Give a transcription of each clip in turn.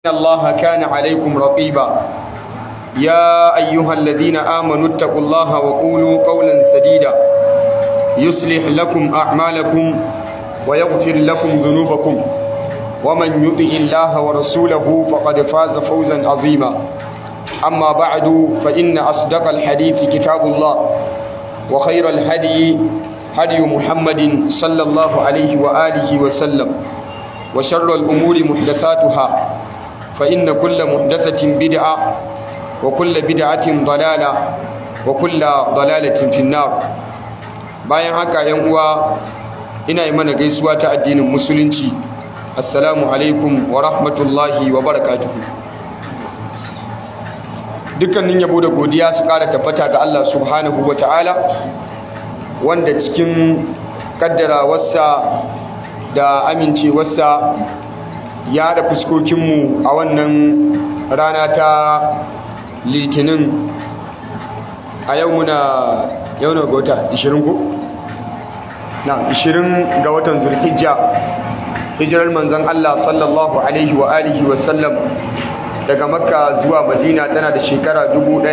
الله كان عليكم رقيبا يا أيها الذين آمنوا اتقوا الله وقولوا قولا سديدا يصلح لكم أعمالكم ويغفر لكم ذنوبكم ومن يطع الله ورسوله فقد فاز فوزا عظيما أما بعد فإن أصدق الحديث كتاب الله وخير الهدي هدي محمد صلى الله عليه وآله وسلم وشر الأمور محدثاتها فإن كل محدثة بدعة وكل بدعة ضلالة وكل ضلالة في النار bayan haka yan uwa ina yi mana gaisuwa ta addinin musulunci assalamu alaikum wa rahmatullahi wa barakatuhu dukkanin yabo da godiya su kara tabbata ga Allah subhanahu wa ta'ala wanda cikin kaddarawarsa da amincewarsa ya haɗa fuskokinmu a wannan rana ta litinin a yau muna yau na gota 20 ko? na 20 ga watan zulhijja hijirar manzan Allah sallallahu alaihi wa alihi wasallam daga makka zuwa madina tana da shekara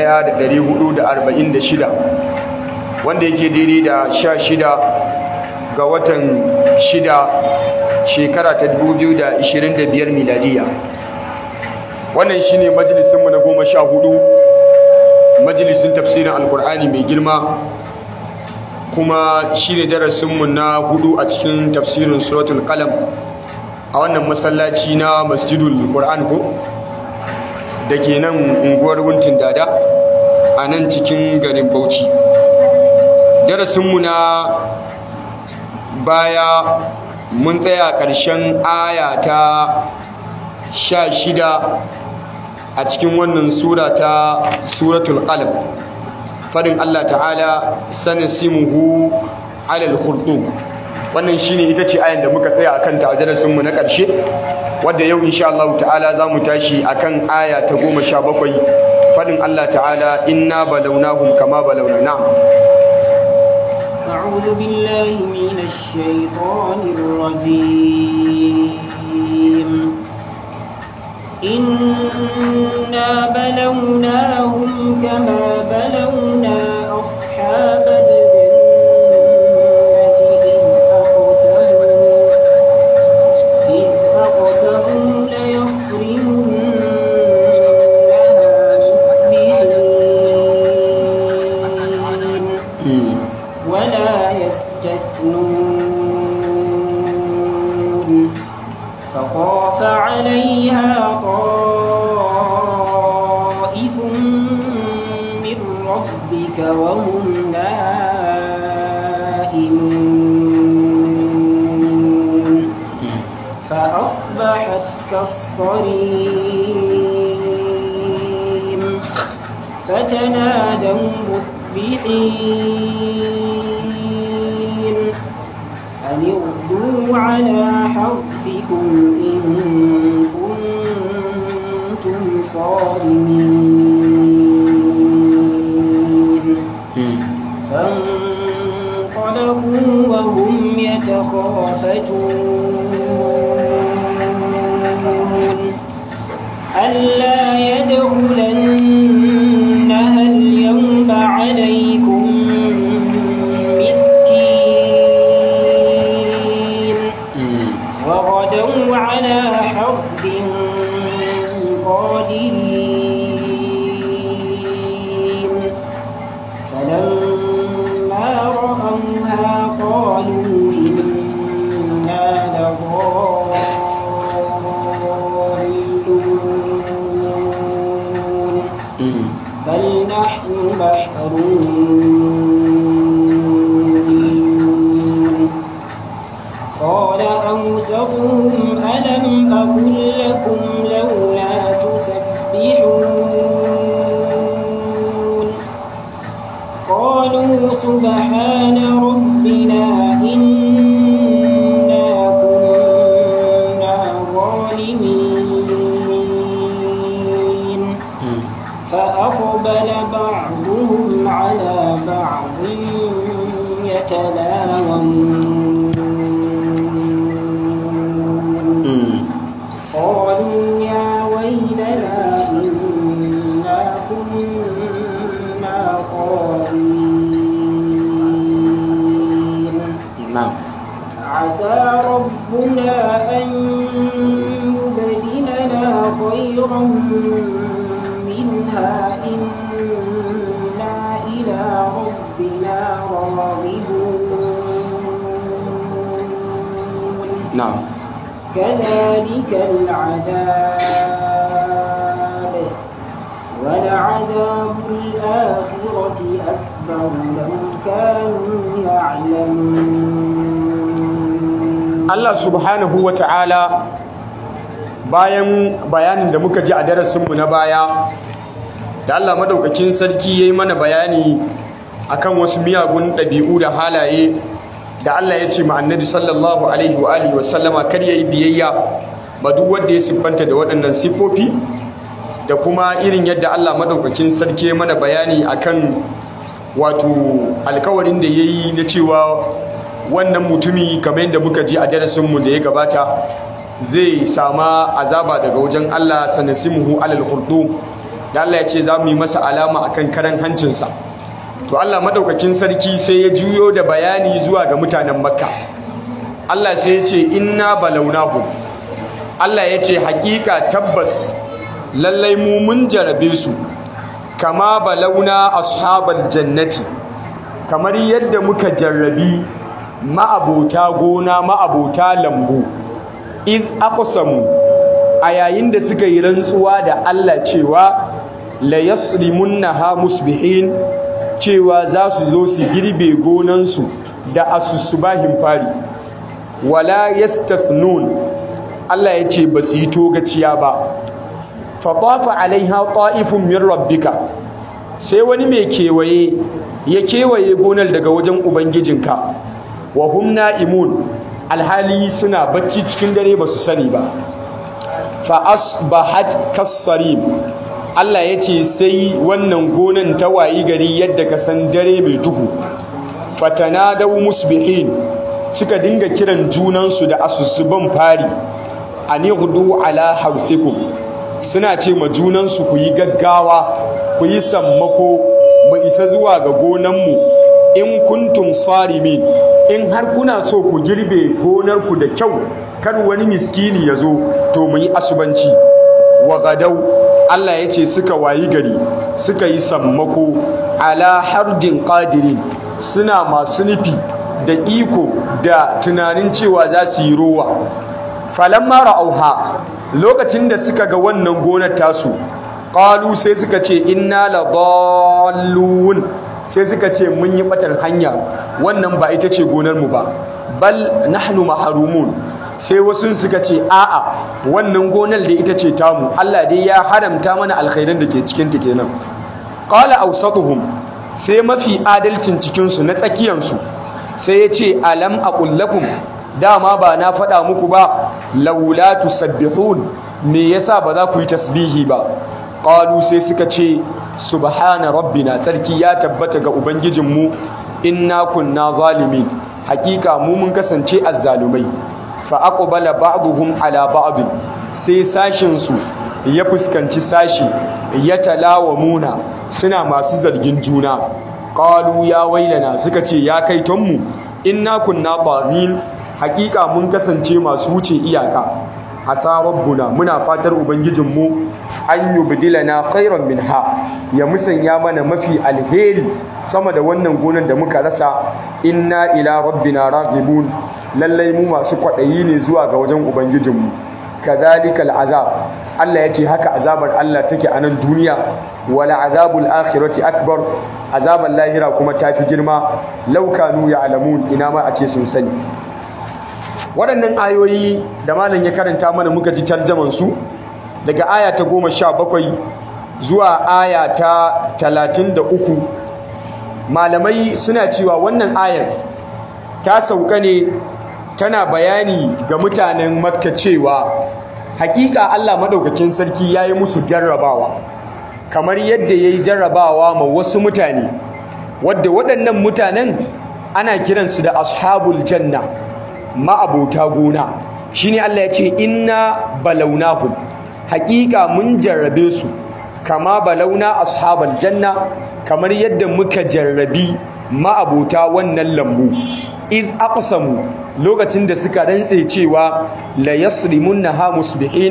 1446 wanda yake daidai da 16 ga watan 6 shekara ta 2025 miladiya wannan shine majalisinmu na goma sha hudu majalisun tafsirin alkur'ani mai girma kuma shine darasinmu na hudu a cikin tafsirin suratul qalam a wannan masallaci na masjidul qur'an ko da ke nan unguwar wuntin dada a nan cikin garin bauchi darasinmu na baya mun tsaya ƙarshen aya ta sha shida a cikin wannan sura ta suratul qalam fadin Allah ta'ala sanasimuhu alal khurdum wannan shine ita ce ayan da muka tsaya akan ta darasin mu na ƙarshe wanda yau insha Allah ta'ala zamu tashi akan aya ta 17 fadin Allah ta'ala inna balawnahum kama balawna na'am أعوذ بالله من الشيطان الرجيم إنا بلوناهم كما بلونا أصحاب الجنة إذ أقسموا إذ أقسموا ليصرمنها مصبحين ولا يستثنون فطاف عليها طائف من ربك وهم نائمون فأصبحت كالصريم فتنادوا مصبحين أن اغدوا على حرثكم إن كنتم صارمين فانطلقوا وهم يتخافتون ألا يدخلنها اليوم عليكم مسكين وغدوا على حرد قادرين فلما رأوها قالوا إنا لضالون بل نحن محرومون قال أوسطهم ألم أقل لكم لولا تسبحون قالوا سبحان ربنا إنا كنا ظالمين فأقبل بعضهم على بعض يتلاومون قالوا يا خيرا منها إنا إلى ربنا راغبون na'am كذلك العذاب ولعذاب الآخرة أكبر لو كانوا يعلمون Allah subhanahu wa ta'ala bayan bayanin da muka ji a darasinmu na baya da Allah madaukakin sarki ya yi mana bayani akan wasu miyagun ɗabi'u da halaye da Allah ya ce ma annabi sallallahu alaihi wa alihi wa sallama kar yayi biyayya ba duk wanda ya siffanta da waɗannan siffofi da kuma irin yadda Allah madaukakin sarki ya mana bayani akan wato alkawarin da yayi na cewa wannan mutumi kamar yadda muka ji a darasinmu da ya gabata zai sama azaba daga wajen Allah sanasimuhu alal khurdum da Allah ya ce za mu yi masa alama akan karan hancinsa to Allah madaukakin sarki sai ya juyo da bayani zuwa ga mutanen makka Allah sai ya ce inna balaunahu Allah ya ce hakika tabbas lallai mu mun jarabe su kama balauna ashabal jannati kamar yadda muka jarrabi ma'abota gona ma'abota lambu iz aqsamu a yayin da suka yi rantsuwa da Allah cewa la yasrimunnaha musbihin cewa za su zo su girbe gonansu da asusubahin fari wala yastathnun Allah ya ce ba su yi togaciya ba fatafa alaiha ta'ifun min rabbika sai wani mai kewaye ya kewaye gonar daga wajen ubangijinka wa hum na'imun alhali suna bacci cikin dare ba su sani ba fa asbahat kasarim Allah ya ce sai wannan gonan ta wayi gari yadda ka san dare mai duhu fatanadaw musbihin suka dinga kiran junansu da asusuban fari ani hudu ala harfikum suna ce ma junansu ku yi gaggawa ku yi sammako mu isa zuwa ga gonanmu in kuntum sarimin in har kuna so ku girbe gonarku da kyau kar wani miskini ya zo to mu yi asubanci wa gadau Allah ya ce suka wayi gari suka yi sammako ala hardin qadirin suna masu nufi da iko da tunanin cewa za su yi rowa falamma ra'auha lokacin da suka ga wannan gonar tasu qalu sai suka ce inna ladallun sai suka ce mun yi batar hanya wannan ba ita ce gonar mu ba bal nahnu mahrumun sai wasu suka ce a'a wannan gonar da ita ce tamu Allah dai ya haramta mana alkhairan da ke cikin ta kenan qala awsatuhum sai mafi adalcin cikin su na tsakiyan su sai ya ce alam aqul lakum dama ba na faɗa muku ba laula tusabbihun me yasa ba za ku yi tasbihi ba qalu sai suka ce subhana rabbina tsarki ya tabbata ga ubangijinmu inna kunna zalimin hakika mu mun kasance azzalumai fa aqbala ba'dhum ala ba'd sai sashin su ya fuskanci sashi ya talawamuna suna masu zargin juna qalu ya wailana suka ce ya kai tonmu inna kunna baghin hakika mun kasance masu wuce iyaka asa rabbuna muna fatar ubangijinmu an yubdilana khairan minha ya musanya mana mafi alheri sama da wannan gonan da muka rasa inna ila rabbina raghibun lallai mu masu kwaɗayi ne zuwa ga wajen ubangijinmu kadhalika al'azab Allah ya ce haka azabar Allah take a nan duniya wala azabul akhirati akbar azabar lahira kuma tafi girma laukanu ya alamun ina ma a ce sun sani waɗannan ayoyi da malam ya karanta mana muka ji tarjaman su daga aya ta goma sha bakwai zuwa aya ta talatin da uku malamai suna cewa wannan ayar ta sauka ne tana bayani ga mutanen makka cewa hakika allah maɗaukakin sarki ya yi musu jarrabawa kamar yadda ya yi jarrabawa ma wasu mutane wadda waɗannan mutanen ana kiransu da ashabul janna ma'abota gona shine Allah ya ce inna balaunahum hakika mun jarrabe su kama balauna ashabal janna kamar yadda muka jarrabi ma'abota wannan lambu id aqsamu lokacin da suka rantse cewa la yasrimunha musbihin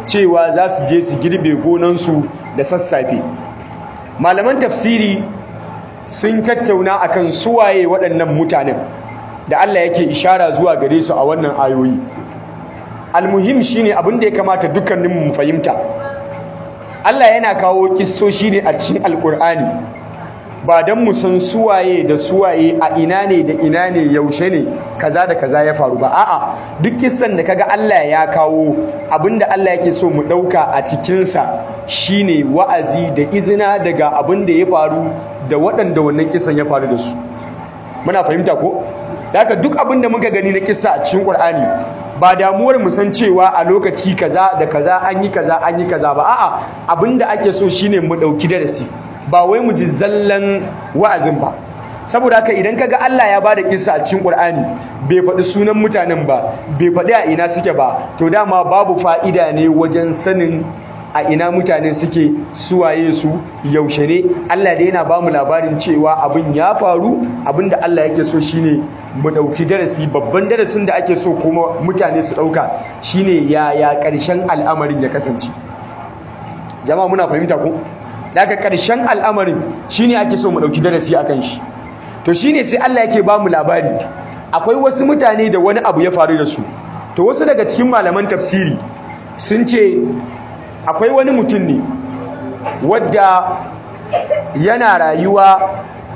cewa za su je su girbe gonansu da sassafe malaman tafsiri sun tattauna akan suwaye waɗannan mutanen da Allah yake ishara zuwa gare su a wannan ayoyi almuhim shine abin da ya kamata dukkaninmu mu fahimta Allah yana kawo kissoshi ne a cikin alkur'ani ba don mu san suwaye da suwaye a ina ne da ina ne yaushe ne kaza da kaza ya faru ba a'a duk kissan da kaga Allah ya kawo abinda Allah yake so mu ɗauka a cikinsa shine wa'azi da izina daga abin da ya faru da waɗanda wannan kissan ya faru da su muna fahimta ko da haka duk abin da muka gani na kissa a cikin Qur'ani ba damuwar mu san cewa a lokaci kaza da kaza an yi kaza an yi kaza ba a'a abinda ake so shine mu dauki darasi ba wai mu ji zallan wa'azin ba saboda haka idan kaga Allah ya bada kissa a cikin Qur'ani bai faɗi sunan mutanen ba bai faɗi a ina suke ba to dama babu fa'ida ne wajen sanin a ina mutane suke suwaye su yaushe ne Allah da yana bamu labarin cewa abin ya faru abin da Allah yake so shine mu dauki darasi babban darasin da ake so kuma mutane su dauka shine yaya karshen al'amarin ya kasance jama'a muna fahimta ko daga karshen al'amarin shine ake so mu dauki darasi akan shi to shine sai Allah yake bamu labari akwai wasu mutane da wani abu ya faru da su to wasu daga cikin malaman tafsiri sun ce akwai wani mutum ne wadda yana rayuwa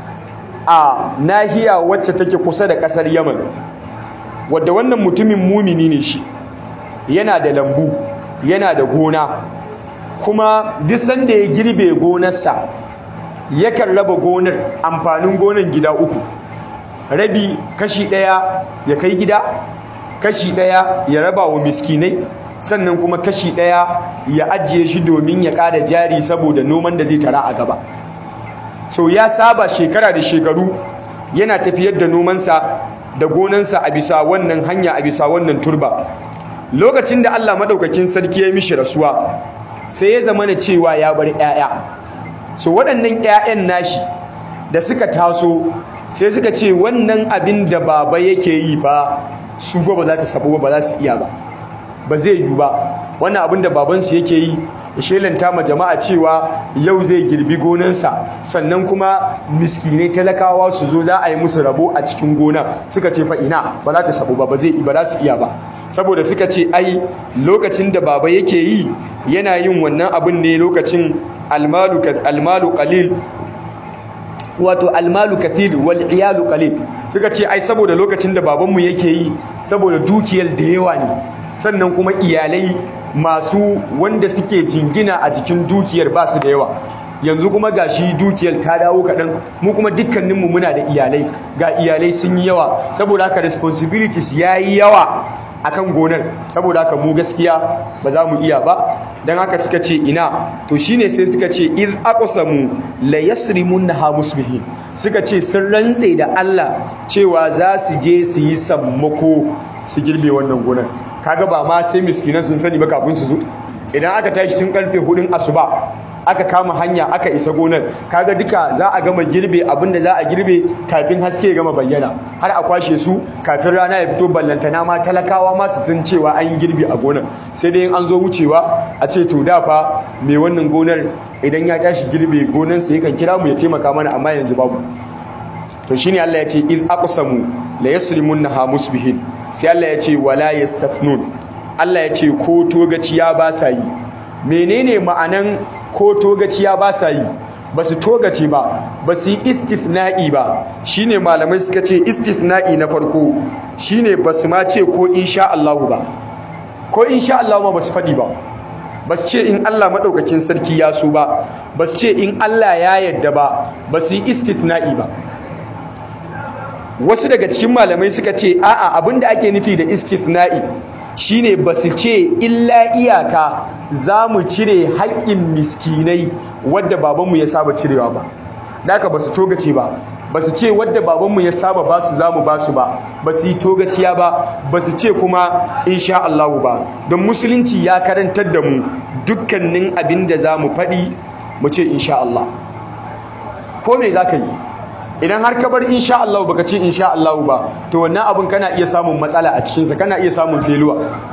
a nahiya wacce take kusa da kasar yaman wadda wannan mutumin mumini ne shi yana da lambu yana da gona kuma duk sanda ya girbe gonarsa yakan raba gonar amfanin gonar gida uku rabi kashi ɗaya ya kai gida kashi ɗaya ya raba wa miskinai sannan kuma kashi ɗaya ya ajiye shi domin ya ƙara jari saboda noman da zai tara a gaba so ya saba shekara da shekaru yana tafiyar da nomansa da gonansa a bisa wannan hanya a bisa wannan turba lokacin da Allah maɗaukakin sarki ya mishi rasuwa sai ya zama na cewa ya bar 'ya'ya so waɗannan 'ya'yan nashi da suka taso sai suka ce wannan abin da baba yake yi ba su ba za ta sabo ba za su iya ba ba zai yiwu ba wannan abin da babansu yake yi ya shelanta ma jama'a cewa yau zai girbi gonansa sannan kuma miskinai talakawa su zo za a yi musu rabo a cikin gona suka ce fa ina ba za ta sabu ba ba zai ba za su iya ba saboda suka ce ai lokacin da baba yake yi yana yin wannan abin ne lokacin almalu almalu qalil wato almalu kathir wal iyalu qalil suka ce ai saboda lokacin da babanmu yake yi saboda dukiyar da yawa ne sannan kuma iyalai masu wanda suke jingina a jikin dukiyar ba su da yawa yanzu kuma ga shi dukiyar ta dawo kaɗan mu kuma dukkaninmu muna da iyalai ga iyalai sun yi yawa saboda haka responsibilities ya yi yawa akan gonar saboda haka mu gaskiya ba za mu iya ba don haka suka ce ina to shine sai suka ce iz aqsamu la yasrimunha musbihin suka ce sun rantse da Allah cewa za su je su yi sammako su girbe wannan gonar kaga ba ma sai miskinan sun sani ba kafin su zo idan aka tashi tun karfe hudun asuba aka kama hanya aka isa gonar kaga duka za a gama girbe abinda za a girbe kafin haske ya gama bayyana har a kwashe su kafin rana ya fito ballantana ma talakawa ma su san cewa an yi girbe a gonar sai dai an zo wucewa a ce to da fa mai wannan gonar idan ya tashi girbe gonarsa yakan kira mu ya taimaka mana amma yanzu babu to shine Allah ya ce iz aqsamu la yasrimunha musbihin sai Allah ya ce wala yastathnun Allah ya ce ko togaciya ba sa yi menene ma'anan ko togaciya ba sa yi ba su togace ba ba su yi istithna'i ba shine malamai suka ce istithna'i na farko shine ba su ma ce ko insha Allah ba ko insha Allah ma ba su faɗi ba ba su ce in Allah maɗaukakin sarki ya so ba ba su ce in Allah ya yadda ba ba su yi istithna'i ba wasu daga cikin malamai suka ce a'a abinda ake nufi da istithna'i shine ba su ce illa iyaka za mu cire haƙƙin miskinai wadda babanmu ya saba cirewa ba daga ba su togace ba ba su ce wadda babanmu ya saba ba su za mu ba su ba ba su yi togaciya ba ba su ce kuma insha Allahu ba don musulunci ya karantar da mu dukkanin abin da za mu faɗi mu ce insha Allah ko me za ka yi idan har ka bar insha Allah baka ce insha Allah ba to wannan abun kana iya samun matsala a cikin sa kana iya samun feluwa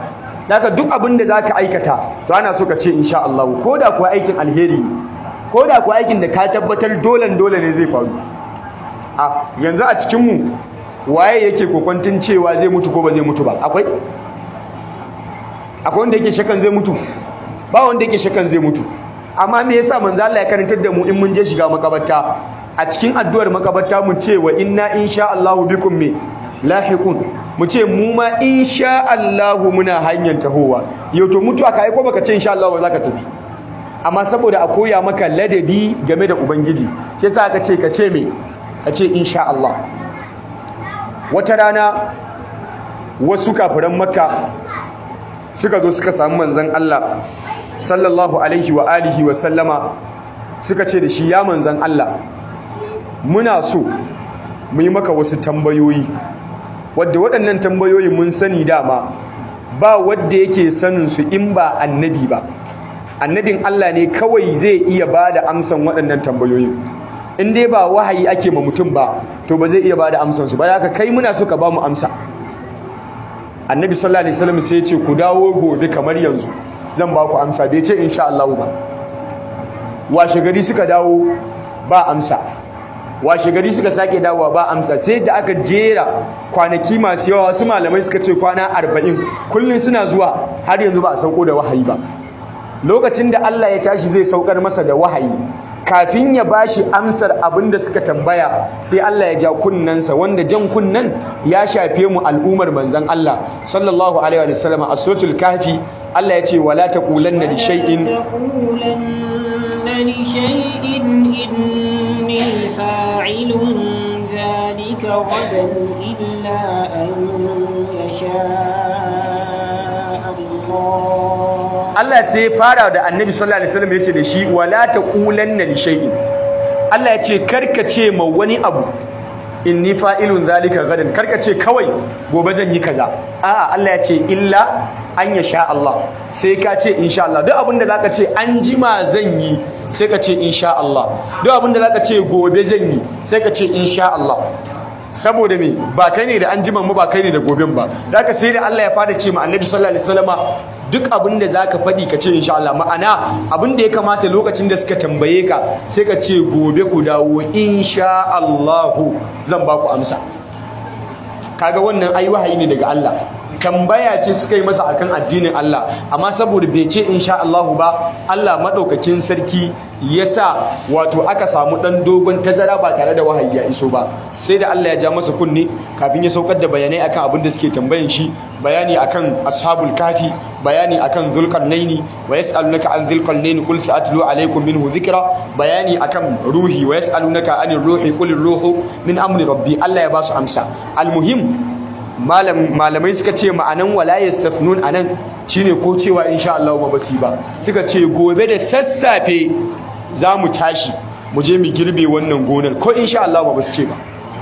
daga duk abin da zaka aikata to ana so ka ce insha Allah ko da kuwa aikin alheri ne ko da kuwa aikin da ka tabbatar dole dole ne zai faru a yanzu a cikin mu waye yake kokwantin cewa zai mutu ko ba zai mutu ba akwai akwai wanda yake shakan zai mutu ba wanda yake shakan zai mutu amma me yasa manzo Allah ya karantar da mu in mun je shiga makabarta a cikin addu'ar makabarta mu ce wa inna insha Allahu bikum me lahiqun mu ce mu ma insha Allahu muna hanyar tahowa yau to mutu aka ko baka ce insha Allah ba zaka tafi amma saboda a koya maka ladabi game da ubangiji shi yasa aka ce ka ce me ka ce insha Allah wata rana wasu kafiran makka suka zo suka samu manzon Allah sallallahu alaihi wa alihi wa sallama suka ce da shi ya manzon Allah muna so mu yi maka wasu tambayoyi wadda waɗannan tambayoyi mun sani dama ba wadda yake sanin su in ba annabi ba annabin Allah ne kawai zai iya ba da amsan waɗannan tambayoyi in dai ba wahayi ake ma mutum ba to ba zai iya ba da amsan su ba haka kai muna so ka ba mu amsa annabi sallallahu alaihi wasallam sai ya ce ku dawo gobe kamar yanzu zan ba ku amsa bai ce insha Allah ba washe gari suka dawo ba amsa washe gari suka sake dawowa ba amsa sai da aka jera kwanaki masu yawa wasu malamai suka ce kwana arba'in kullum suna zuwa har yanzu ba a sauko da wahayi ba lokacin da Allah ya tashi zai saukar masa da wahayi kafin ya bashi amsar abin da suka tambaya sai Allah ya ja kunnensa wanda jan kunnen ya shafe mu al'ummar manzon Allah sallallahu alaihi wa sallam a suratul kahfi Allah ya ce wala taqulanna li shay'in لشيء إني فاعل ذلك غدا إلا أن يشاء الله Allah sai ya fara da Annabi sallallahu alaihi wasallam yace da shi wala taqulanna li shay'in Allah ya ce karkace ma wani abu inni fa'ilun zalika gadan karkace kawai gobe zan yi kaza a'a Allah ya ce illa an yasha Allah sai ka ce insha Allah duk abinda zaka ce an jima zan yi sai ka ce insha Allah duk abinda zaka ce gobe zan yi sai ka ce insha Allah saboda me ba kai ne da an jima mu ba kai ne da goben ba zaka sai da Allah ya fara ce ma Annabi sallallahu alaihi wasallama duk abin da zaka faɗi ka ce insha Allah ma'ana abin da ya kamata lokacin da suka tambaye ka sai ka ce gobe ku dawo insha Allah zan ba ku amsa kaga wannan ai wahayi ne daga Allah tambaya ce suka yi masa akan addinin Allah amma saboda bai ce insha Allah ba Allah madaukakin sarki yasa wato aka samu dan dogon tazara ba tare da wahayi ya iso ba sai da Allah ya ja masa kunne kafin ya saukar da bayanai akan abin da suke tambayan shi bayani akan ashabul kafi bayani akan zulqarnaini wa yas'alunaka an zulqarnaini qul sa'atlu alaykum minhu dhikra bayani akan ruhi wa yas'alunaka anir ruhi qul ruhu min amri rabbi Allah ya ba su amsa almuhim malamai suka ce ma'anan wala yastafnun anan shine ko cewa insha Allah ba basi ba suka ce gobe da sassafe za mu tashi mu je mu girbe wannan gonar ko insha Allah ba basu ce ba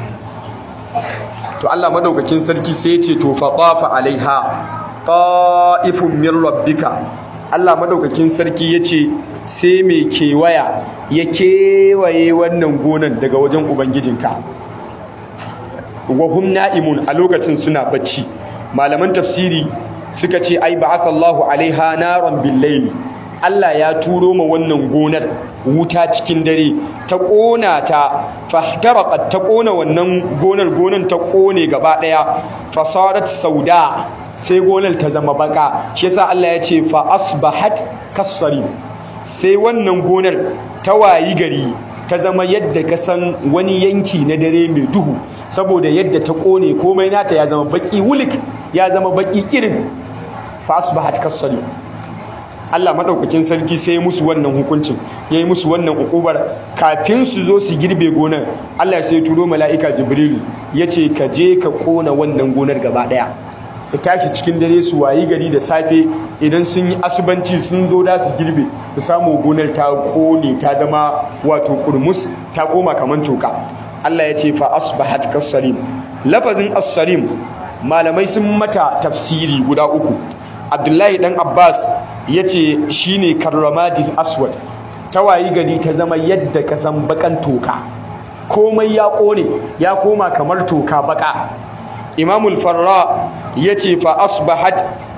to Allah madaukakin sarki sai ya ce to fa tafa alaiha ta'ifun min rabbika Allah madaukakin sarki ya ce sai mai kewaya ya kewaye wannan gonar daga wajen ubangijinka wa hum na'imun a lokacin suna bacci malaman tafsiri suka ce ai ba'athallahu alaiha naran bil layli Allah ya turo ma wannan gonar wuta cikin dare ta kona ta fahtaraqat ta kona wannan gonar gonar ta kone gaba daya fasarat sauda sai gonar ta zama baka shi yasa Allah ya ce fa asbahat kasari sai wannan gonar ta wayi gari ta zama yadda ka san wani yanki na dare mai duhu saboda yadda ta kone komai nata ya zama baki wulik ya zama baki kirin fa asbahat kasari Allah madaukakin sarki sai musu wannan hukuncin yayi musu wannan ukubar kafin su zo su girbe gonar Allah sai turo mala'ika Jibrilu yace ka je ka kona wannan gonar gaba daya su tashi cikin dare su wayi gari da safe idan sun yi asubanci sun zo da su girbe su samu gonar ta kone ta zama wato kurmus ta koma kaman toka Allah ya ce fa asbahat kasarim lafazin as-sarim malamai sun mata tafsiri guda uku Abdullahi dan Abbas yace shine karramadil aswad ta wayi gari ta zama yadda ka san bakan toka komai ya kone ya koma kamar toka baka Imamul Farra yace fa asbahat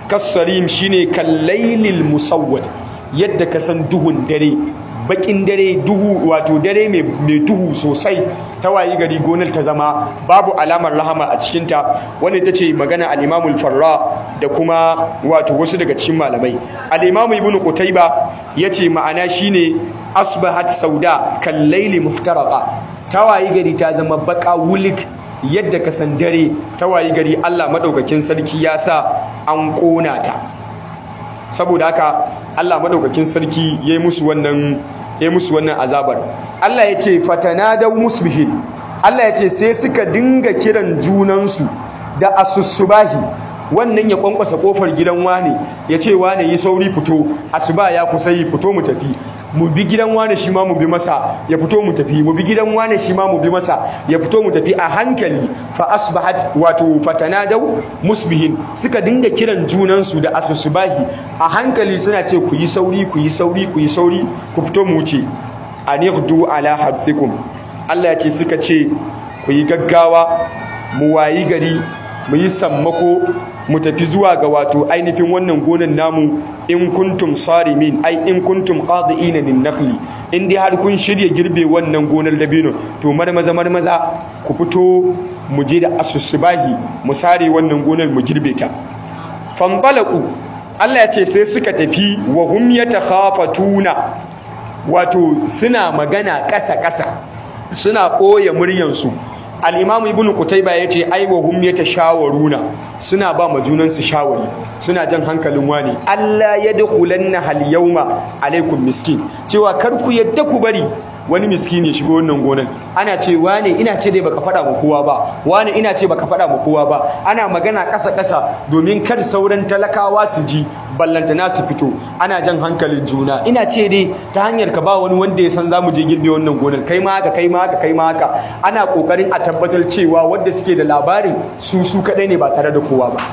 kasarim shine kallailil musawwad yadda ka san duhun dare bakin dare duhu wato dare mai duhu sosai ta wayi gari gonar ta zama babu alamar rahama a cikinta wanda ta ce magana al-imamul farra da kuma wato wasu daga cikin malamai al-imamu ibn qutayba yace ma'ana shine asbahat sauda kallaili muhtaraqa ta wayi gari ta zama baka wulik yadda ka san dare ta wayi gari Allah madaukakin sarki ya sa an kona ta saboda haka Allah madaukakin sarki yayi musu wannan yayi musu wannan azabar Allah ya ce fatanadaw musbihin Allah ya ce sai suka dinga kiran junansu da asussubahi wannan ya kwankwasa kofar gidan wane ya ce wane yi sauri fito asuba ya kusa yi fito mu tafi mu bi gidan wane shi ma mu bi masa ya fito mu tafi mu bi gidan wane shi ma mu bi masa ya fito mu tafi a hankali fa asbahat wato fatanadaw musbihin suka dinga kiran junansu da asusubahi a hankali suna ce ku yi sauri ku yi sauri ku yi sauri ku fito mu wuce anighdu ala hadthikum Allah ya ce suka ce ku yi gaggawa mu wayi gari mu yi sammako mu tafi zuwa ga wato ainihin wannan gonan namu in kuntum sarimin ai in kuntum qadiina lin nakhli in dai har kun shirye girbe wannan gonar dabino to marmaza marmaza ku fito mu je da asusubahi mu sare wannan gonar mu girbe ta fanqalaqu Allah ya ce sai suka tafi wa hum yatakhafatuna wato suna magana ƙasa ƙasa suna ɓoye muryansu al'imamu ibn kutaiba ya ce ai wa hum yatashawaruna suna ba ma junansu shawari suna jan hankalin wani Allah ya dukhulanna hal yawma alaikum miskin cewa kar ku yadda ku bari wani miskini shigo wannan gonan ana ce wane ina ce dai baka faɗa mu kowa ba wane ina ce baka faɗa mu kowa ba ana magana ƙasa ƙasa domin kar sauran talakawa su ji ballantana su fito ana jan hankalin juna ina ce dai ta hanyar ka ba wani wanda ya san za mu je girbe wannan gonar kai ma haka kai ma haka kai ma haka ana kokarin a tabbatar cewa wanda suke da labarin su su kadai ne ba tare da kowa ba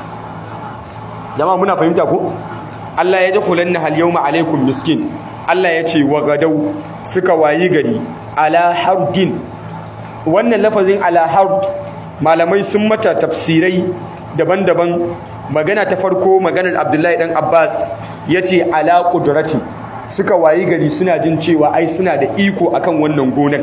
jama'a muna fahimta ko Allah ya dukhulanna hal yawma alaikum miskin Allah ya ce wa gadau suka wayi gari ala hardin wannan lafazin ala hard malamai sun mata tafsirai daban-daban magana ta farko maganar Abdullahi dan Abbas yace ala qudratin suka wayi gari suna jin cewa ai suna da iko akan wannan gonar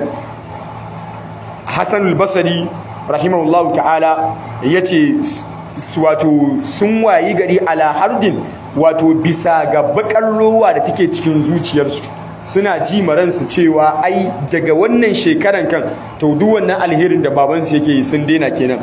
Hassan al-Basri rahimahullahu ta'ala yace wato sun wayi gari ala hardin wato bisa ga bakar rowa da take cikin zuciyarsu suna ji maransu cewa ai daga wannan shekaran kan to duk wannan alherin da babansu yake yi sun daina kenan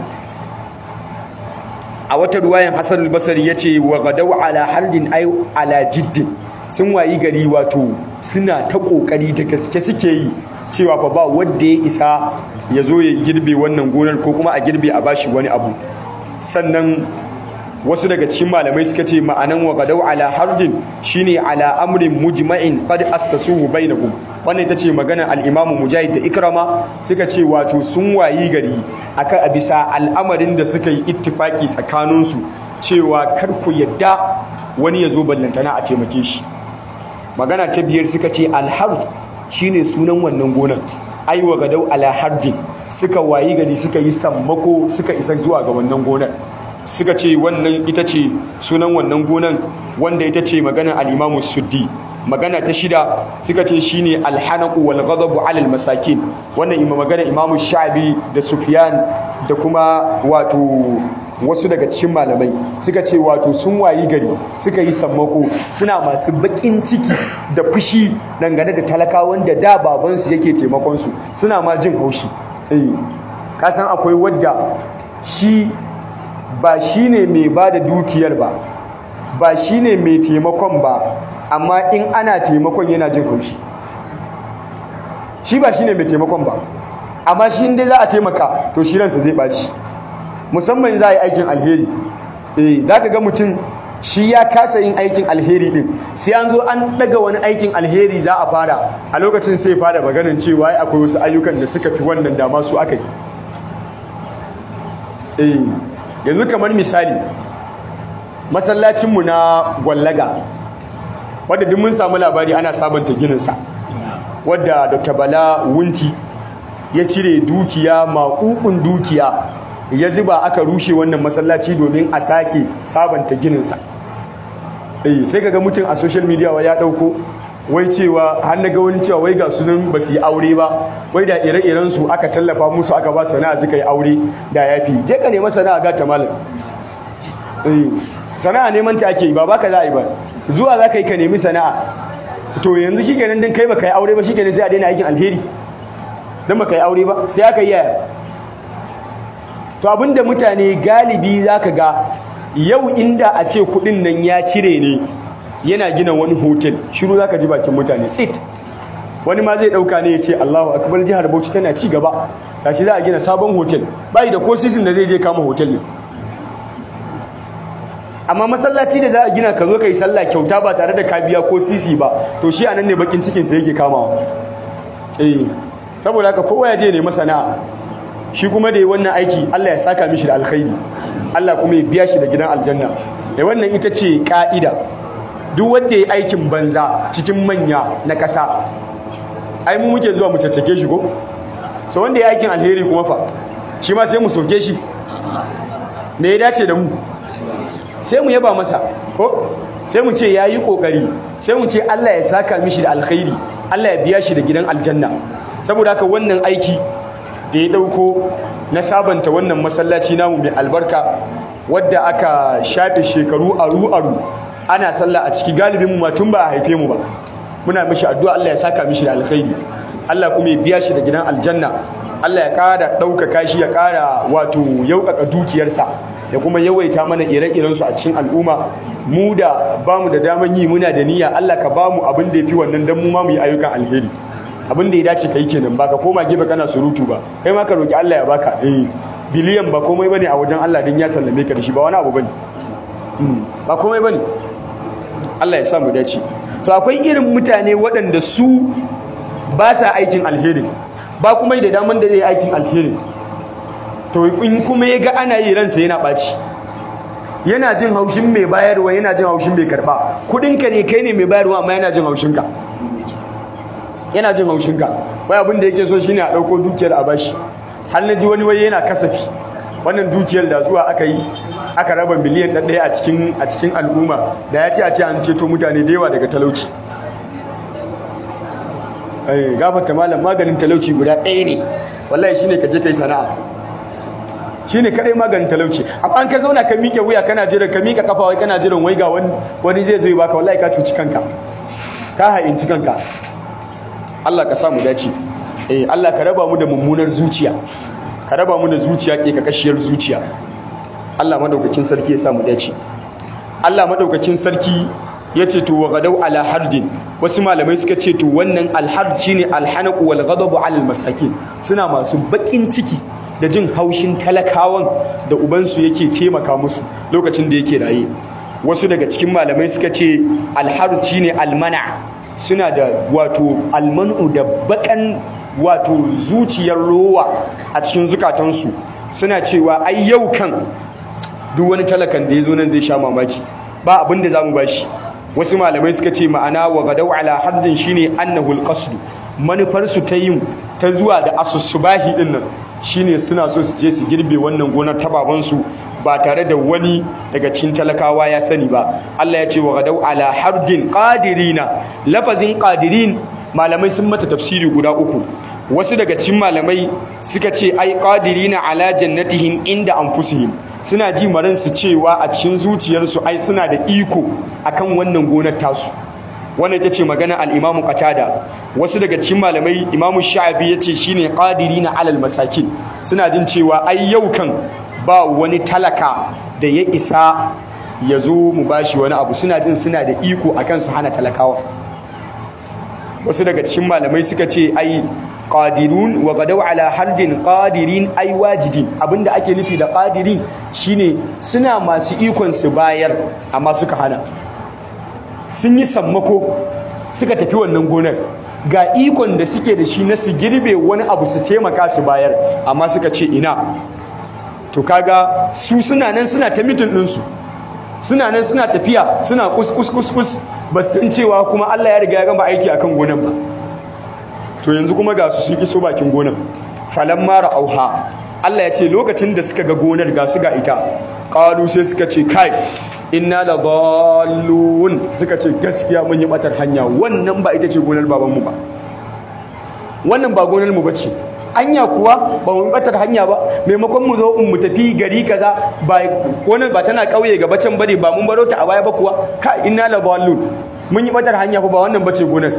a wata ruwayan Hassan al-Basri yace wa gadaw ala hardin ay ala jiddin sun wayi gari wato suna ta kokari da gaske suke yi cewa fa ba wanda ya isa ya zo ya girbe wannan gonar ko kuma a girbe a bashi wani abu sannan wasu daga cikin malamai suka ce ma'anan wa gadau ala hardin shine ala amrin mujma'in qad assasuhu bainahum wannan ita ce maganar al-imamu mujahid da ikrama suka ce wato sun wayi gari akan a bisa al'amarin da suka yi ittifaki tsakaninsu cewa kar ku yadda wani ya zo ballantana a taimake shi magana ta biyar suka ce al-hard shine sunan wannan gonar ai wa gadau ala hardin suka wayi gari suka yi sammako suka isa zuwa ga wannan gonar suka ce wannan ita ce sunan wannan gonan wanda ita ce maganar al-Imam Suddi magana ta shida suka ce shine al-hanaqu wal ghadabu 'ala al-masakin wannan ima magana Imam Sha'bi da Sufyan da kuma wato wasu daga cikin malamai suka ce wato sun wayi gari suka yi sammako suna masu bakin ciki da fushi dangane da talakawan da da babansu yake taimakon su suna ma jin haushi eh kasan akwai wadda shi ba shi ne mai ba da dukiyar ba ba shi ne mai taimakon ba amma in ana taimakon yana jin haushi shi ba shi ne mai taimakon ba amma shi inda za a taimaka to shi ransa zai ɓaci musamman za a yi aikin alheri eh za ka ga mutum shi ya kasa yin aikin alheri din sai an zo an daga wani aikin alheri za a fara a lokacin sai fara maganin cewa akwai wasu ayyukan da suka fi wannan dama su aka yi eh yanzu kamar misali masallacinmu na gwallaga wadda duk mun samu labari ana sabanta gininsa wadda dr bala wunti ya cire dukiya maƙuƙun dukiya ya zuba aka rushe wannan masallaci domin a sake sabanta gininsa eh sai kaga mutum a social media wa ya dauko wai cewa har na ga wani cewa wai ga sunan ba su yi aure ba wai da ire-iren su aka tallafa musu aka ba sana'a suka yi aure da yafi je ka nema sana'a ga ta malam eh sana'a neman ta ake yi ba baka za a yi ba zuwa za ka yi ka nemi sana'a to yanzu shi kenan din kai baka yi aure ba shi kenan sai a daina aikin alheri dan baka yi aure ba sai aka yi yaya to abinda mutane galibi zaka ga yau inda a ce kudin nan ya cire ne yana gina wani hotel shiru zaka ji bakin mutane tsit wani ma zai dauka ne ya ce Allahu akbar jihar Bauchi tana ci gaba gashi za a gina sabon hotel bai da ko sisin da zai je kama hotel ne amma masallaci da za a gina ka zo kai sallah kyauta ba tare da ka biya ko sisi ba to shi anan ne bakin cikin sa yake kamawa eh saboda haka kowa ya je ne masana'a shi kuma da yi wannan aiki Allah ya saka mishi da alkhairi Allah kuma ya biya shi da gidan aljanna da wannan ita ce ka'ida duk wanda ya aikin banza cikin manya na ƙasa ai mu muke zuwa mu caccake shi ko so wanda ya aikin alheri kuma fa shi ma sai mu soke shi me ya dace da mu sai mu yaba masa ko sai mu ce ya yi ƙoƙari sai mu ce Allah ya saka mishi da alkhairi Allah ya biya shi da gidan aljanna saboda haka wannan aiki da ya ɗauko na sabanta wannan masallaci namu mai albarka wadda aka shafe shekaru aru-aru ana sallah a ciki galibin mu tun ba a haife mu ba muna mishi addu'a Allah ya saka mishi da alkhairi Allah kuma ya biya shi da gidan aljanna Allah ya ƙara ɗaukaka shi ya ƙara wato yauƙaƙa dukiyarsa ya kuma yawaita mana ire-iren su a cikin al'umma mu da bamu da daman yi muna da niyya Allah ka bamu abin da yafi wannan dan mu ma mu yi ayyukan alheri abin da ya dace kai kenan ba ka koma gefe kana surutu ba kai ma ka roki Allah ya baka eh biliyan ba komai bane a wajen Allah din ya sallame ka da shi ba wani abu bane ba komai bane Allah ya sa mu dace to akwai irin mutane waɗanda su ba sa aikin alheri ba kuma da daman da zai aikin alheri to in kuma ya ga ana yi ransa yana ɓaci yana jin haushin mai bayarwa yana jin haushin mai karɓa kuɗinka ne kai ne mai bayarwa amma yana jin haushinka yana jin haushinka wai abin da yake so shine a ɗauko dukiyar a bashi har na ji wani wai yana kasafi wannan dukiyar da zuwa aka yi aka raba miliyan ɗaya a cikin a cikin al'umma da ya ce a ce an ceto mutane da yawa daga talauci ai gafarta malam maganin talauci guda ɗaya ne wallahi shine ka je kai sana'a shine kadai maganin talauci amma an ka zauna ka miƙe wuya kana jiran ka miƙa kafa wai kana jiran wai ga wani zai zo ya baka wallahi ka cuci kanka ka ha'inci kanka Allah ka samu dace eh Allah ka raba mu da mummunar zuciya ka raba mu da zuciya ke ka kashiyar zuciya Allah madaukakin sarki ya samu dace Allah madaukakin sarki ya ce to wa gadau ala hardin wasu malamai suka ce to wannan alhard shine alhanaqu wal ghadabu ala masakin suna masu bakin ciki da jin haushin talakawan da ubansu yake taimaka musu lokacin da yake raye wasu daga cikin malamai suka ce alhard shine almana suna da wato almanu da bakan wato zuciyar rowa a cikin zukatansu suna cewa ai yau kan duk wani talakan da ya zo nan zai sha mamaki ba abin da za mu bashi wasu malamai suka ce ma'ana wa gadau ala hardin shine annahu alqasd manufar su ta yin ta zuwa da asusubahi din nan shine suna so su je su girbe wannan gonar tababan su ba tare da wani daga cikin talakawa ya sani ba Allah ya ce wa gadau ala hardin qadirina lafazin qadirin malamai sun mata tafsiri guda uku wasu daga cikin malamai suka ce ai qadirina ala jannatihim inda anfusihim suna ji maran su cewa a cikin zuciyarsu ai suna da iko akan wannan gonar tasu wannan ita ce magana al-Imam Qatada wasu daga cikin malamai Imam Sha'abi yace shine qadirina alal masakin suna jin cewa ai yau kan ba wani talaka da ya isa ya zo mu bashi wani abu suna jin suna da iko akan su hana talakawa wasu daga cikin malamai suka ce ai qadirun wa gadaw ala hardin qadirin ai wajidin abinda ake nufi da qadirin shine suna masu ikon su bayar amma suka hana sun yi sammako suka tafi wannan gonar ga ikon da suke da shi na su girbe wani abu su taimaka su bayar amma suka ce ina to kaga su suna nan suna ta mitin ɗinsu suna nan suna tafiya suna kuskus kuskus ba san cewa kuma Allah ya riga ya gama aiki akan gonar ba to yanzu kuma ga su sun iso bakin gonar falan mara auha Allah ya ce lokacin da suka ga gonar ga su ga ita qalu sai suka ce kai inna la dallun suka ce gaskiya mun yi batar hanya wannan ba ita ce gonar babanmu ba wannan ba gonar mu bace anya kuwa ba mu batar hanya ba maimakon mu zo in mu tafi gari kaza ba gonar ba tana kauye gaba can bane ba mun baro ta a baya ba kuwa ka inna la dallun mun yi batar hanya ba wannan bace gonar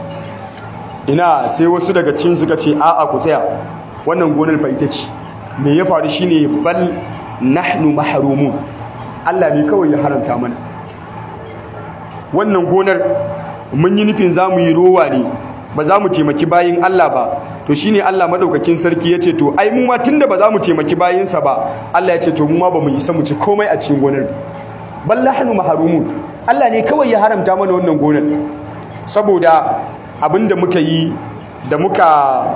ina sai wasu daga cikin suka ce a'a ku tsaya wannan gonar fa ita ce me ya faru shine bal nahnu mahrumun Allah ne kawai ya haramta mana wannan gonar mun yi nufin za mu yi rowa ne ba za mu taimaki bayin Allah ba to shine Allah madaukakin sarki ya ce to ai mu ma tunda ba za mu taimaki bayinsa ba Allah ya ce to mu ma ba mu isa mu ci komai a cikin gonar bal nahnu mahrumun Allah ne kawai ya haramta mana wannan gonar saboda abinda muka yi da muka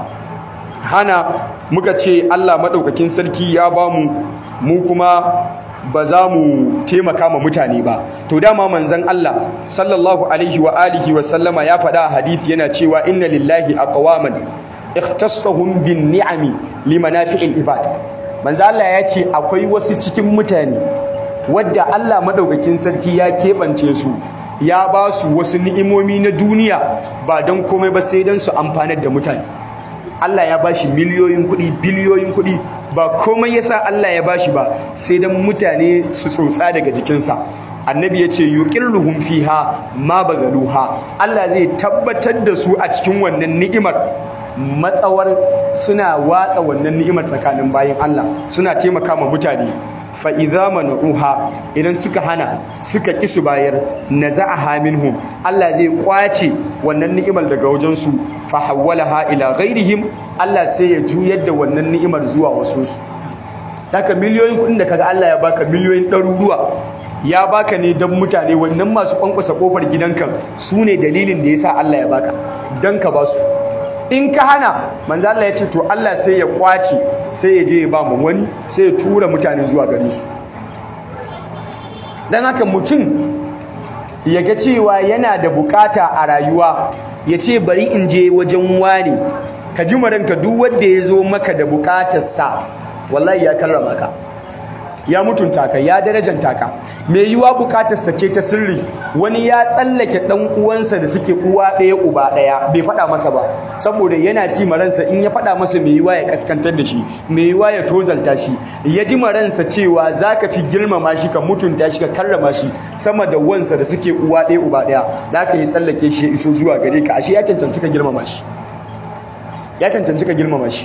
hana muka ce Allah madaukakin sarki ya bamu mu kuma ba za mu taimaka ma mutane ba to dama manzon Allah sallallahu alaihi wa alihi wa sallama ya faɗa a hadisi yana cewa inna lillahi aqwaman ikhtassahum bin ni'ami limanafi'il ibad manzon Allah ya ce akwai wasu cikin mutane wadda Allah madaukakin sarki ya keɓance su ya ba su wasu ni'imomi na duniya ba don komai ba sai don su amfanar da mutane Allah ya bashi miliyoyin kuɗi biliyoyin kuɗi ba komai yasa Allah ya bashi ba sai dan mutane su tsotsa daga jikinsa annabi ya ce yuqirruhum fiha ma bagaluha Allah zai tabbatar da su a cikin wannan ni'imar matsawar suna watsa wannan ni'imar tsakanin bayan Allah suna taimaka ma mutane fa idza manuha idan suka hana suka ki su bayar naza'aha minhum Allah zai kwace wannan ni'imar daga wajen su fa hawwalaha ila ghairihim Allah sai ya juyar da wannan ni'imar zuwa wasu su haka miliyoyin kuɗin da kaga Allah ya baka miliyoyin ɗaruruwa ya baka ne don mutane wannan masu kwankwasa kofar gidanka su ne dalilin da yasa Allah ya baka don ka ba su in ka hana manzo Allah ya ce to Allah sai ya kwace sai ya je ya ba mu wani sai ya tura mutane zuwa gare su dan haka mutum ya ga cewa yana da bukata a rayuwa ya ce bari in je wajen wani ka ji maranka duk wanda ya zo maka da bukatarsa wallahi ya karrama ka ya mutunta ka ya darajanta ka mai yiwa bukatarsa ce ta sirri wani ya tsallake dan uwansa da suke uwa ɗaya uba ɗaya bai faɗa masa ba saboda yana ji maransa in ya faɗa masa mai yiwa ya kaskantar da shi mai yiwa ya tozalta shi ya ji maransa cewa za ka fi girmama shi ka mutunta shi ka karrama shi sama da wansa da suke uwa ɗaya uba ɗaya da ka yi tsallake shi ya iso zuwa gare ka ashe ya cancanci ka girmama shi ya cancanci ka girmama shi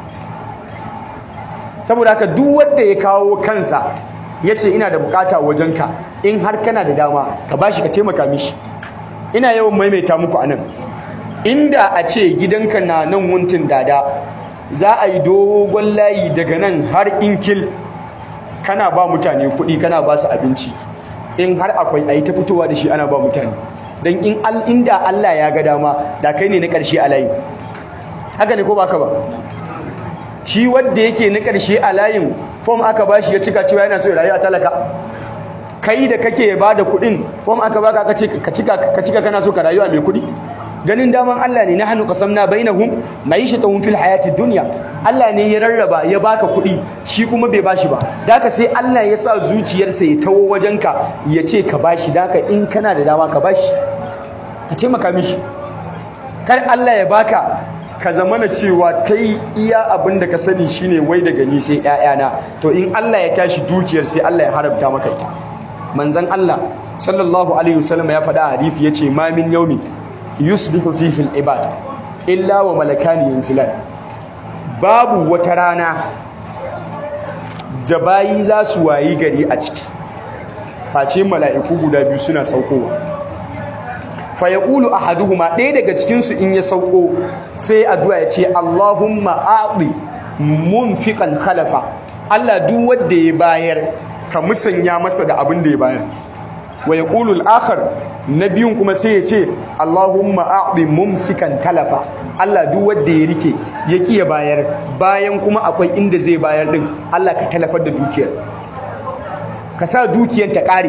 saboda haka duk wanda ya kawo kansa ya ce ina da bukata wajenka in har kana da dama ka bashi ka taimaka mishi ina yawan maimaita muku anan inda a ce gidanka na nan wuntun dada za a yi dogon layi daga nan har inkil kana ba mutane kuɗi kana ba su abinci in har akwai a yi ta fitowa da shi ana ba mutane don in inda Allah ya ga dama da kai ne na ƙarshe a layi haka ne ko ba ka ba shi wadda yake na ƙarshe a layin fom aka bashi ya cika cewa yana so ya rayu a talaka kai da kake ba da kuɗin fom aka baka ka cika kana so ka rayu a mai kuɗi ganin daman Allah ne na hannu qasamna bainahum ma'ishatahum fil hayati dunya Allah ne ya rarraba ya baka kuɗi shi kuma bai bashi ba daka sai Allah ya sa zuciyarsa ya tawo wajenka ya ce ka bashi daka in kana da dama ka bashi ka taimaka mishi kar Allah ya baka ka zamana cewa kai iya abin da ka sani shine wai daga ni sai ƴaƴana to in Allah ya tashi dukiyar sai Allah ya haramta maka ita manzon Allah sallallahu alaihi wasallam ya faɗa a hadisi yace ma min yawmin yusbihu fihi al-ibad illa wa malakani yanzilan babu wata rana da bayi za su wayi gari a ciki face mala'iku guda biyu suna saukowa fa yaqulu ahaduhuma ɗaya daga cikin su in ya sauko sai addu'a ya ce Allahumma a'ti munfiqan khalafa Allah duk wanda ya bayar ka musanya masa da abin da ya bayar wa yaqulu al-akhar nabiyun kuma sai ya ce Allahumma a'ti mumsikan talafa Allah duk wanda ya rike ya ki ya bayar bayan kuma akwai inda zai bayar din Allah ka talafar da dukiyar ka sa dukiyar ta kare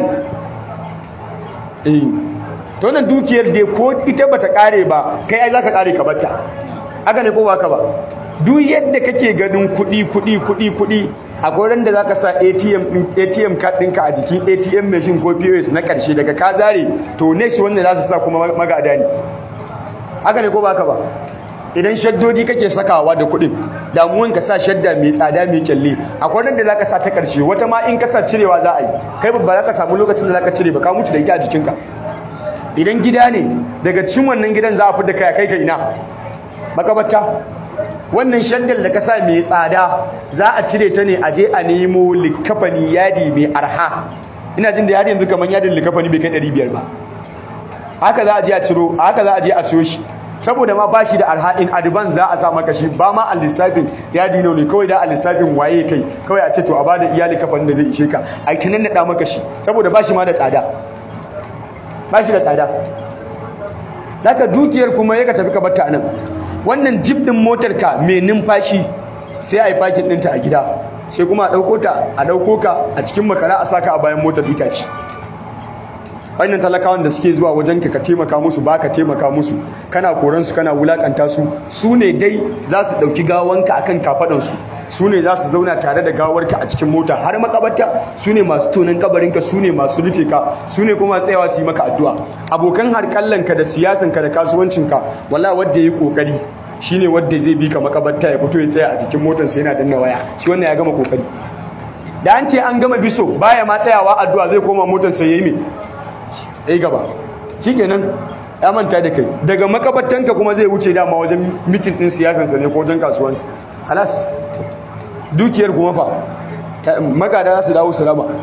eh to wannan dukiyar dai ko ita bata kare ba kai ai zaka kare ka batta haka ne ko ba ka ba duk yadda kake ganin kuɗi kuɗi kuɗi kuɗi akwai ran da zaka sa ATM ATM card ɗinka a jikin ATM machine ko POS na ƙarshe daga ka zare to next wanda za su sa kuma magada ne haka ne ko ba haka ba idan shaddodi kake sakawa da kuɗin damuwan ka sa shadda mai tsada mai kyalle akwai ran da zaka sa ta ƙarshe wata ma in ka sa cirewa za a yi kai babba zaka samu lokacin da zaka cire ba ka mutu da ita a jikinka idan gida ne daga cikin wannan gidan za a fita kai kai ka ina makabarta wannan shaddar da ka sa mai tsada za a cire ta ne a je a nemo likafani yadi mai arha ina jin da yadi yanzu kamar yadin likafani bai kai 500 ba haka za a je a ciro haka za a je a siyo shi saboda ma bashi da arha in advance za a sa maka shi ba ma a lissafin yadi ne kawai da a lissafin waye kai kawai a ce to a bada iyali kafanin da zai ishe ka a yi ta nannaɗa maka shi saboda bashi ma da tsada bashi da tsada haka dukiyar kuma ya ka tafi ka batta nan wannan jib din motar ka mai numfashi sai a yi fakin ɗinta a gida sai kuma a ɗauko ta a ɗauko ka a cikin makara a saka a bayan motar itace wannan talakawan da suke zuwa wajen ka taimaka musu ba ka taimaka musu kana koran su kana wulakanta su su ne dai za su ɗauki gawanka akan kafaɗan su su ne za su zauna tare da gawarka a cikin mota har makabarta su ne masu tonin kabarinka su ne masu rufe ka su ne kuma tsayawa su yi maka addu'a abokan harkallanka da siyasanka da kasuwancinka wala wanda ya yi kokari shine wanda zai bi ka makabarta ya fito ya tsaya a jikin motarsa yana danna waya shi wannan ya gama kokari da an ce an gama biso baya ma tsayawa addu'a zai koma motarsa yayi me yayi gaba shikenan ya manta da kai daga makabartanka kuma zai wuce dama wajen mitin din siyasansa ne ko wajen kasuwansa halas dukiyar kuma fa magada za su dawo su raba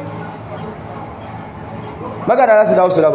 magada za su dawo su raba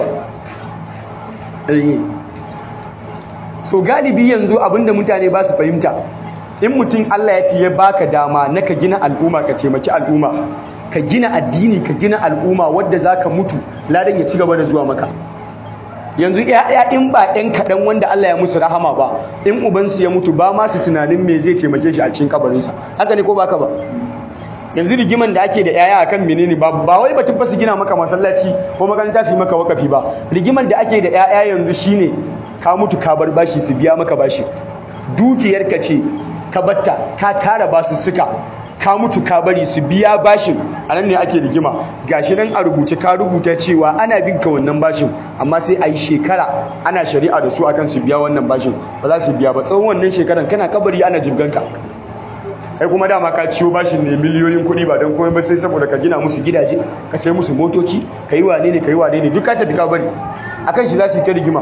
so galibi yanzu abinda mutane ba su fahimta in mutum Allah ya ya baka dama na ka gina al'umma ka taimaki al'umma ka gina addini ka gina al'umma wadda za ka mutu ladan ya ci gaba da zuwa maka yanzu ya'ya in ba ɗan kaɗan wanda Allah ya musu rahama ba in ubansu ya mutu ba ma su tunanin me zai taimake shi a cikin kabarinsa haka ne ko ba ka ba yanzu rigiman da ake da yaya akan menene ba ba wai batun su gina maka masallaci ko makaranta su yi maka wakafi ba rigiman da ake da yaya yanzu shine ka mutu ka bar bashi su biya maka bashi dukiyar ka ce ka batta ka tara basu suka ka mutu ka bari su biya bashin a nan ne ake rigima gashi nan a rubuce ka rubuta cewa ana bin ka wannan bashin amma sai a yi shekara ana shari'a da su akan su biya wannan bashin ba za su biya ba tsawon wannan shekaran kana kabari ana jibganka kai kuma dama ka ciwo bashin ne miliyoyin kuɗi ba don komai ba sai saboda ka gina musu gidaje ka sai musu motoci ka yi wane ne ka yi wane ne duk ka tafi ka bari akan shi za su yi ta rigima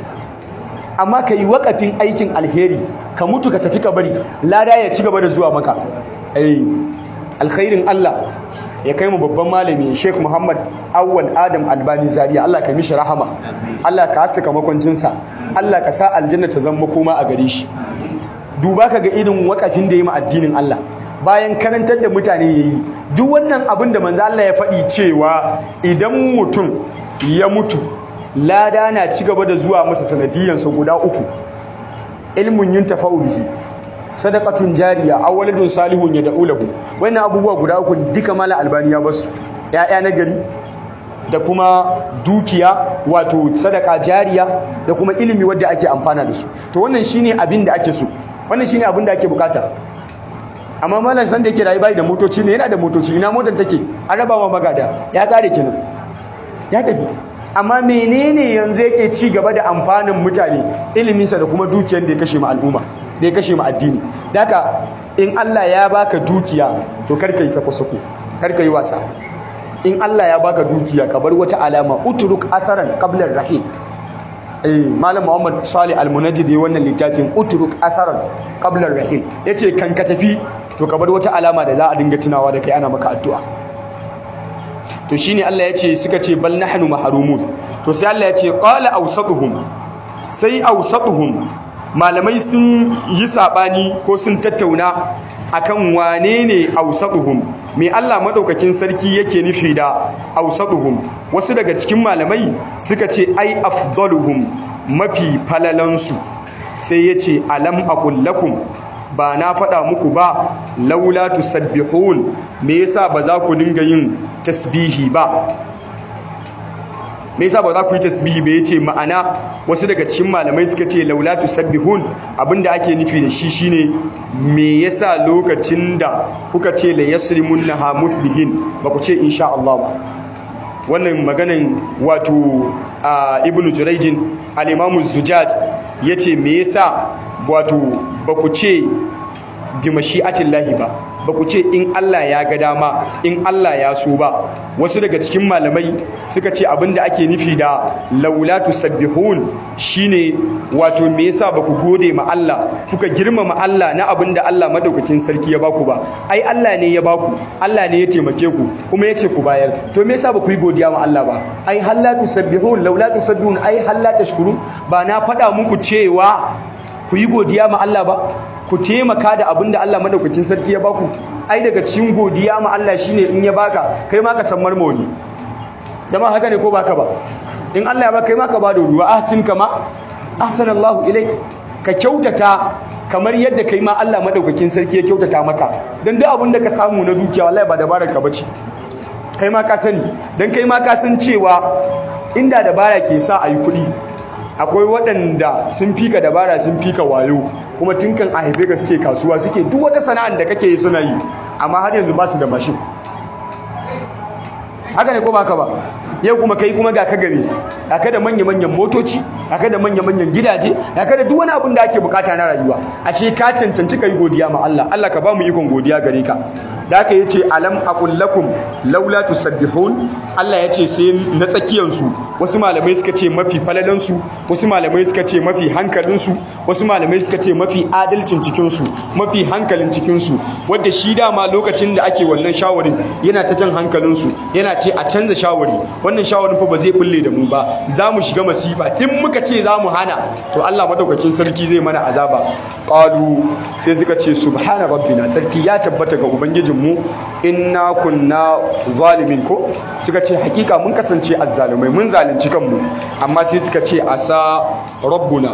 amma ka yi wakafin aikin alheri ka mutu ka tafi ka bari lada ya ci gaba da zuwa maka ai alkhairin Allah ya kai mu babban malami Sheikh Muhammad Awwal Adam Albani Zaria Allah ka mishi rahama Allah ka haska makwancinsa Allah ka sa aljanna ta zama koma a gare shi duba ka ga irin wakafin da ya ma addinin Allah bayan karantar da mutane yayi duk wannan abin da manzo Allah ya faɗi cewa idan mutum ya mutu lada na ci gaba da zuwa masa sanadiyansa guda uku ilmun yuntafa'u bihi sadaqatun jariya aw waladun salihun yad'u lahu wannan abubuwa guda uku duka mala albani ya basu ya'ya na gari da kuma dukiya wato sadaka jariya da kuma ilimi wadda ake amfana da su to wannan shine abin da ake so wannan shine abin da ake bukata amma malam san da yake rayu bai da motoci ne yana da motoci ina motar take an raba ma magada ya kare kenan ya tafi amma menene yanzu yake ci gaba da amfanin mutane iliminsa da kuma dukiyar da ya kashe ma al'umma da ya kashe ma addini daga in Allah ya baka dukiya to karka yi sako-sako karka yi wasa in Allah ya baka dukiya ka bar wata alama uturuk atharan qabla rahim eh malam Muhammad Salih Al-Munajjid yayin wannan littafin uturuk atharan qabla rahim yace kan ka tafi to ka bar wata alama da za a dinga tunawa da kai ana maka addu'a to shine Allah yace suka ce bal nahnu mahrumun to sai Allah yace qala awsatuhum sai awsatuhum malamai sun yi sabani ko sun tattauna akan wane ne awsatuhum me Allah madaukakin sarki yake nufi da awsatuhum wasu daga cikin malamai suka ce ai afdaluhum mafi falalansu sai yace alam aqul lakum ba na faɗa muku ba laula tusabbihun me yasa ba za ku dinga yin tasbihi ba me yasa ba za ku yi tasbihi ba yace ma'ana wasu daga cikin malamai suka ce laula tusabbihun abinda ake nufi da shi shine me yasa lokacin da kuka ce la yasrimunha musbihin ba ku ce insha Allah ba wannan maganan wato ibnu jurayjin al-imam zujaj yace me yasa wato ba ku ce bi mashi'atillahi ba ba ku ce in Allah ya ga dama in Allah ya so ba wasu daga cikin malamai suka ce abinda ake nufi da laula tusabbihun shine wato me yasa ba ku gode ma Allah kuka girmama Allah na abinda Allah madaukakin sarki ya baku ba ai Allah ne ya baku Allah ne ya taimake ku kuma ya ce ku bayar to me yasa ba ku yi godiya ma Allah ba ai halla tusabbihun laula tusabbihun ai halla tashkurun ba na faɗa muku cewa ku yi godiya ma Allah ba ku taimaka da abin da Allah madaukakin sarki ya baku ai daga cikin godiya ma Allah shine in ya baka kai ma ka san marmoni jama'a haka ne ko baka ba in Allah ya baka kai ma ka bada ruwa ahsin kama ahsanallahu ilaik ka kyautata kamar yadda kai ma Allah madaukakin sarki ya kyautata maka dan duk abin da ka samu na dukiya wallahi ba dabarar ka bace kai ma ka sani dan kai ma ka san cewa inda dabara ke sa ayi kuɗi akwai waɗanda sun fika dabara sun fika wayo kuma tun kan a haife ka suke kasuwa suke duk wata sana'ar da kake yi suna yi amma har yanzu ba su da mashin haka ne ko ba ka ba yau kuma kai kuma ga ka gare ga ka da manya-manyan motoci ga ka da manya-manyan gidaje ga ka da duk wani abin da ake bukata na rayuwa ashe ka cancanci kai godiya ma Allah Allah ka ba mu ikon godiya gare ka da aka yace alam aqul lakum laula tusabbihun Allah yace sai na tsakiyan su wasu malamai suka ce mafi falalan su wasu malamai suka ce mafi hankalin su wasu malamai suka ce mafi adalcin cikin su mafi hankalin cikin su wanda shi dama lokacin da ake wannan shawarin yana ta jan hankalin su yana ce a canza shawari wannan shawarin fa ba zai bulle da mu ba za mu shiga masifa in muka ce za mu hana to Allah madaukakin sarki zai mana azaba qalu sai suka ce subhana rabbina sarki ya tabbata ga ubangijin mu inna kunna zalimin ko suka ce hakika mun kasance azzalumai mun zalunci kanmu amma sai suka ce asa rabbuna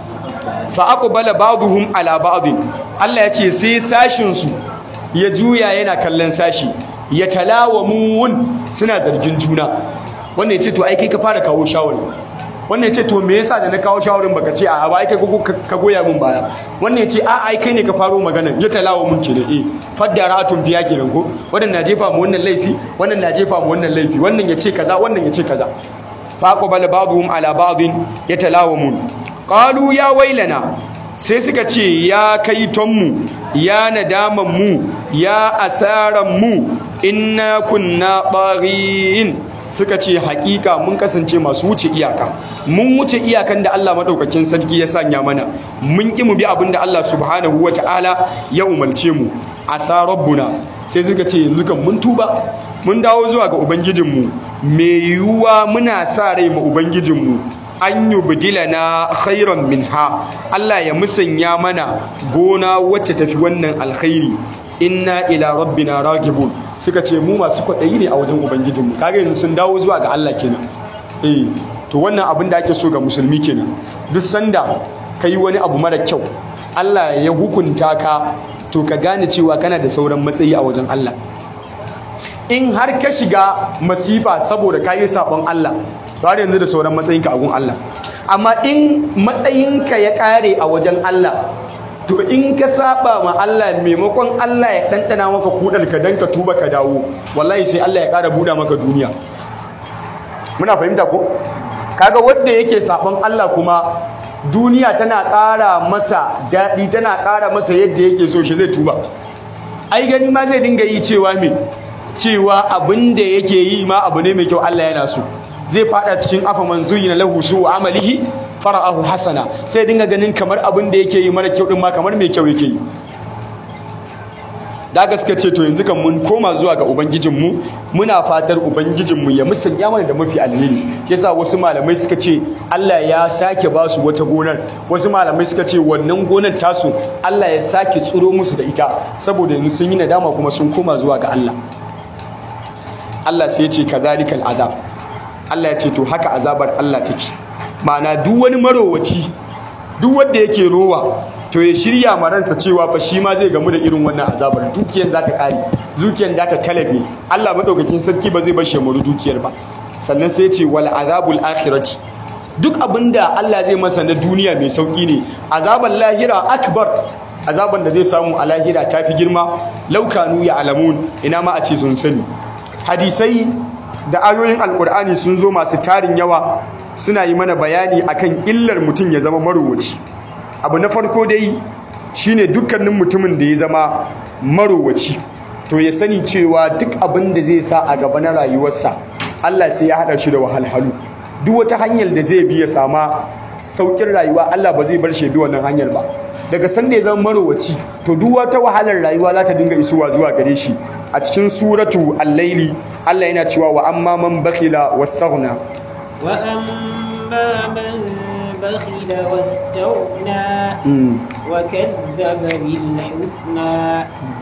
fa aqbala ba'dhum ala ba'd Allah ya ce sai sashin su ya juya yana kallon sashi ya talawamun suna zargin juna wannan ya ce to ai kai ka fara kawo shawari wannan ya ce to me yasa da na kawo shawarin baka ce a ba ai kai ka goya min baya wannan ya ce a ai kai ne ka faro magana ya talawa mun kenan eh faddaratun biya kenan ko wannan na jefa mu wannan laifi wannan na jefa mu wannan laifi wannan ya ce kaza wannan ya ce kaza fa qabala ba'dhum ala ba'dhin yatalawamun qalu ya wailana sai suka ce ya kai tonmu ya nadaman mu ya asaran mu inna kunna taghin suka ce hakika mun kasance masu wuce iyaka mun wuce iyakan da Allah madaukakin sarki ya sanya mana mun ki mu bi abin da Allah subhanahu wataala ya umarce mu asa rabbuna sai suka ce yanzu kan mun tuba mun dawo zuwa ga ubangijinmu me yiwuwa muna sa rai ma ubangijinmu an yi na khairan minha Allah ya musanya mana gona wacce tafi wannan alkhairi inna ila rabbina ragibun suka ce mu masu kwaɗayi ne a wajen ubangijinmu kaga yanzu sun dawo zuwa ga Allah kenan eh to wannan abin da ake so ga musulmi kenan duk sanda kai wani abu mara kyau Allah ya hukunta ka to ka gane cewa kana da sauran matsayi a wajen Allah in har ka shiga masifa saboda kayi sabon Allah to har yanzu da sauran matsayinka a gun Allah amma in matsayinka ya kare a wajen Allah to in ka saba ma Allah maimakon Allah ya ɗanɗana maka kudar ka dan ka tuba ka dawo wallahi sai Allah ya ƙara buɗa maka duniya muna fahimta ko kaga wanda yake saban Allah kuma duniya tana ƙara masa daɗi tana ƙara masa yadda yake so shi zai tuba ai gani ma zai dinga yi cewa me cewa abin da yake yi ma abu ne mai kyau Allah yana so zai fada cikin afa manzuyina lahu su amalihi fara'ahu hasana sai dinga ganin kamar abin da yake yi mara kyau din ma kamar mai kyau yake yi da gaske ce to yanzu kan mun koma zuwa ga ubangijinmu muna fatar ubangijinmu ya musanya mana da mafi alheri yasa wasu malamai suka ce Allah ya sake ba su wata gonar wasu malamai suka ce wannan gonar tasu Allah ya sake tsiro musu da ita saboda yanzu sun yi nadama kuma sun koma zuwa ga Allah Allah sai ya ce kadhalikal azab Allah ya ce to haka azabar Allah take ma'ana duk wani marowaci duk wanda yake rowa to ya shirya maransa cewa fa shi ma zai gamu da irin wannan azabar dukiyar za ta kare dukiyar da ta talabe Allah madaukakin sarki ba zai bar shi muru dukiyar ba sannan sai ya ce wal azabul akhirati duk abinda Allah zai masa na duniya mai sauki ne azaban lahira akbar azaban da zai samu a lahira tafi girma laukanu ya alamun ina ma a ce sun sani hadisai da ayoyin alkur'ani sun zo masu tarin yawa suna yi mana bayani akan illar mutum ya zama marowaci abu na farko dai shine dukkanin mutumin da ya zama marowaci to ya sani cewa duk abin da zai sa a gaba na rayuwarsa Allah sai ya hada shi da wahalhalu duk wata hanyar da zai bi ya sama saukin rayuwa Allah ba zai bar shi bi wannan hanyar ba daga sanda ya zama marowaci to duk wata wahalar rayuwa za ta dinga isuwa zuwa gare shi a cikin suratu al-laili Allah yana cewa wa amma man bakhila wastaghna wa amma man bakhila wastaghna wa kadzdzaba bil husna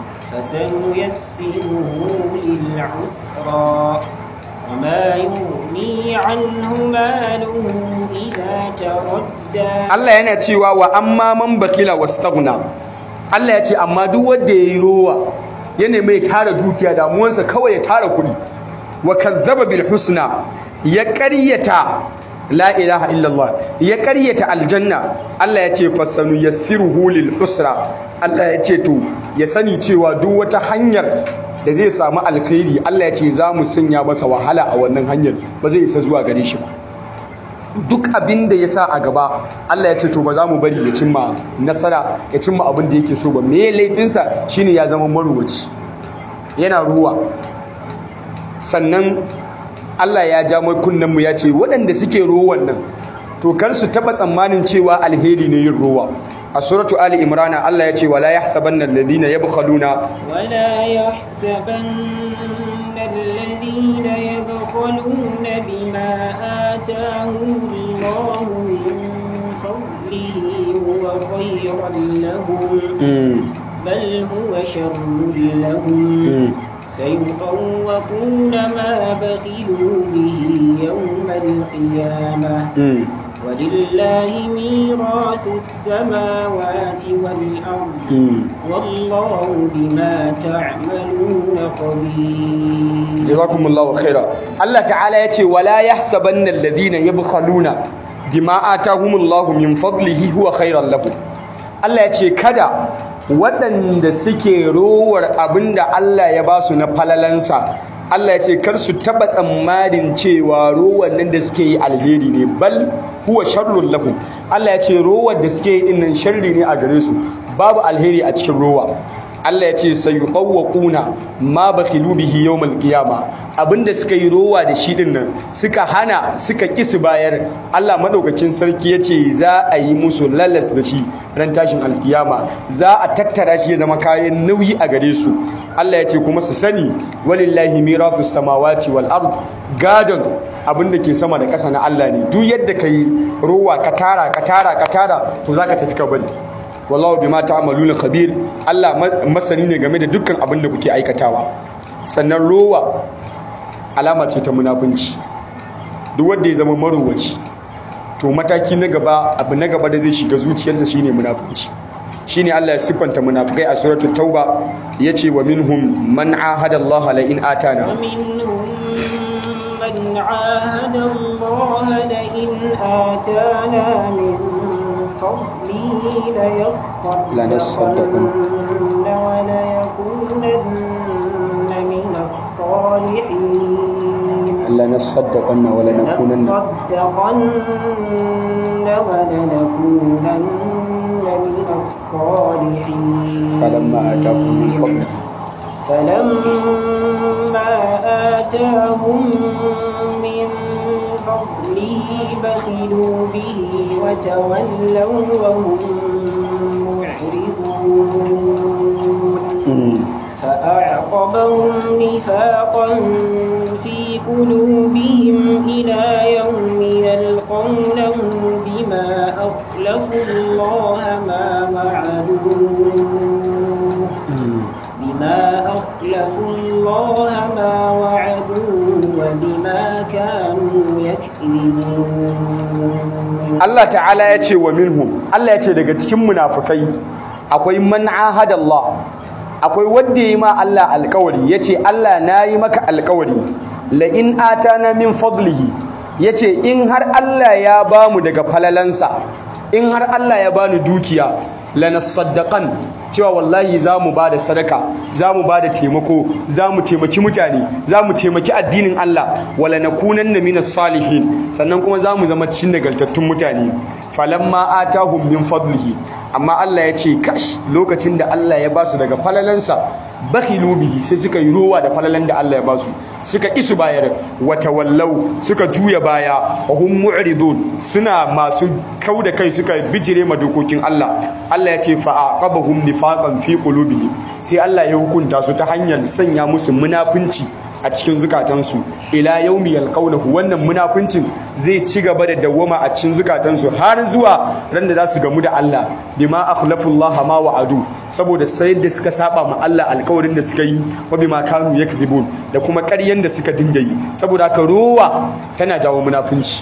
fasanuyassiruhu lil usra وما يغني عنه ماله إذا تردى Allah yana cewa wa amma man bakila wastaghna Allah ya ce amma duk wanda yayi rowa yana mai tara dukiya damuwansa kawai ya tara kuɗi wa kazzaba bil husna ya ƙaryata la ilaha illallah ya ƙaryata aljanna Allah ya ce fasanu yassiruhu lil usra Allah ya ce to ya sani cewa duk wata hanyar da zai samu alkhairi Allah ya ce za mu sanya masa wahala a wannan hanyar ba zai isa zuwa gare shi ba duk abin da ya sa a gaba Allah ya ce to ba za mu bari ya cimma nasara ya cimma abin da yake so ba me laifinsa shine ya zama maruwaci yana ruwa sannan Allah ya ja mai kunnen mu ya ce waɗanda suke ruwan nan to kar su taba tsammanin cewa alheri ne yin ruwa a suratu ali imran Allah ya ce wala yahsabanna alladhina yabkhaluna ولا يحسبن الذين يبخلون بما آتاهم الله من فضله هو خيرا لهم بل هو شر لهم سيطوقون ما بخلوا به يوم القيامة ولله ميراث السماوات والأرض والله بما تعملون خبير jazakumullahu khaira Allah ta'ala yace wala yahsabanna alladhina yabkhaluna bima atahumullahu min fadlihi huwa khairan lahum Allah yace kada waɗanda suke rowar abinda Allah ya basu na falalansa Allah ya ce kar su taba tsammanin cewa rowar nan da suke yi alheri ne bal huwa sharrun lahum Allah ya ce rowar da suke yi din nan sharri ne a gare su babu alheri a cikin rowa Allah ya ce sayuqawquna ma bakhilu bihi yawmal qiyama abinda suka yi rowa da shi din nan suka hana suka ki su bayar Allah madaukakin sarki ya ce za a yi musu lalas da shi ran tashin alkiyama za a tattara shi ya zama kayan nauyi a gare su Allah ya ce kuma su sani walillahi mirathus samawati wal ard gadon abinda ke sama da ƙasa na Allah ne duk yadda kai rowa ka tara ka tara ka tara to zaka tafi ka bari wallahu bima ta'maluna khabir Allah masani ne game da dukkan abin da kuke aikatawa sannan rowa alama ce ta munafunci duk wanda ya zama marowaci to mataki na gaba abu na gaba da zai shiga zuciyarsa shine munafunci shine Allah ya siffanta munafikai a suratul tauba yace wa minhum man ahada Allah la in atana ومنهم من عاهد الله لئن آتانا من فضله ليصدقن وليكونن من الصالحين لنصدقن ولنكونن لنصدقن ولنكونن من الصالحين فلما آتاهم من فضله فلما آتاهم من فضله بخلوا به وتولوا وهم معرضون فأعقبهم نفاقا في قلوبهم إلى يوم يلقونه بما أخلفوا الله ما وعدوه بما أخلفوا الله ما وعدوه وبما كانوا يكذبون Allah ta'ala ya ce wa minhum Allah ya ce daga cikin munafukai akwai man ahadallah akwai wanda yi ma Allah alkawari ya ce Allah na yi maka alkawari la in atana min fadlihi yace in har Allah ya bamu daga falalansa in har Allah ya bani dukiya lanasaddaqan cewa wallahi za mu ba da sadaka za mu ba da taimako za mu taimaki mutane za mu taimaki addinin Allah wala nakunanna minas salihin sannan kuma za mu zama cikin nagartattun mutane falamma atahum min fadlihi amma Allah ya ce kash lokacin da Allah ya basu daga falalansa bakhilu bihi sai suka yi rowa da falalan da Allah ya basu suka isu bayar wata wallau suka juya baya wa hum mu'ridun suna masu kauda kai suka bijire ma dokokin Allah Allah ya ce fa aqabahum nifaqan fi qulubihim sai Allah ya hukunta su ta hanyar sanya musu munafunci a cikin zukatansu ila yaumi yalqawnahu wannan munafincin zai ci gaba da dawwama a cikin zukatansu har zuwa ran da za su gamu da Allah bima akhlafu Allah ma wa'adu saboda sai da suka saba ma Allah alƙawarin da suka yi wa bima kanu yakzibun da kuma ƙaryan da suka dinga yi saboda haka rowa tana jawo munafunci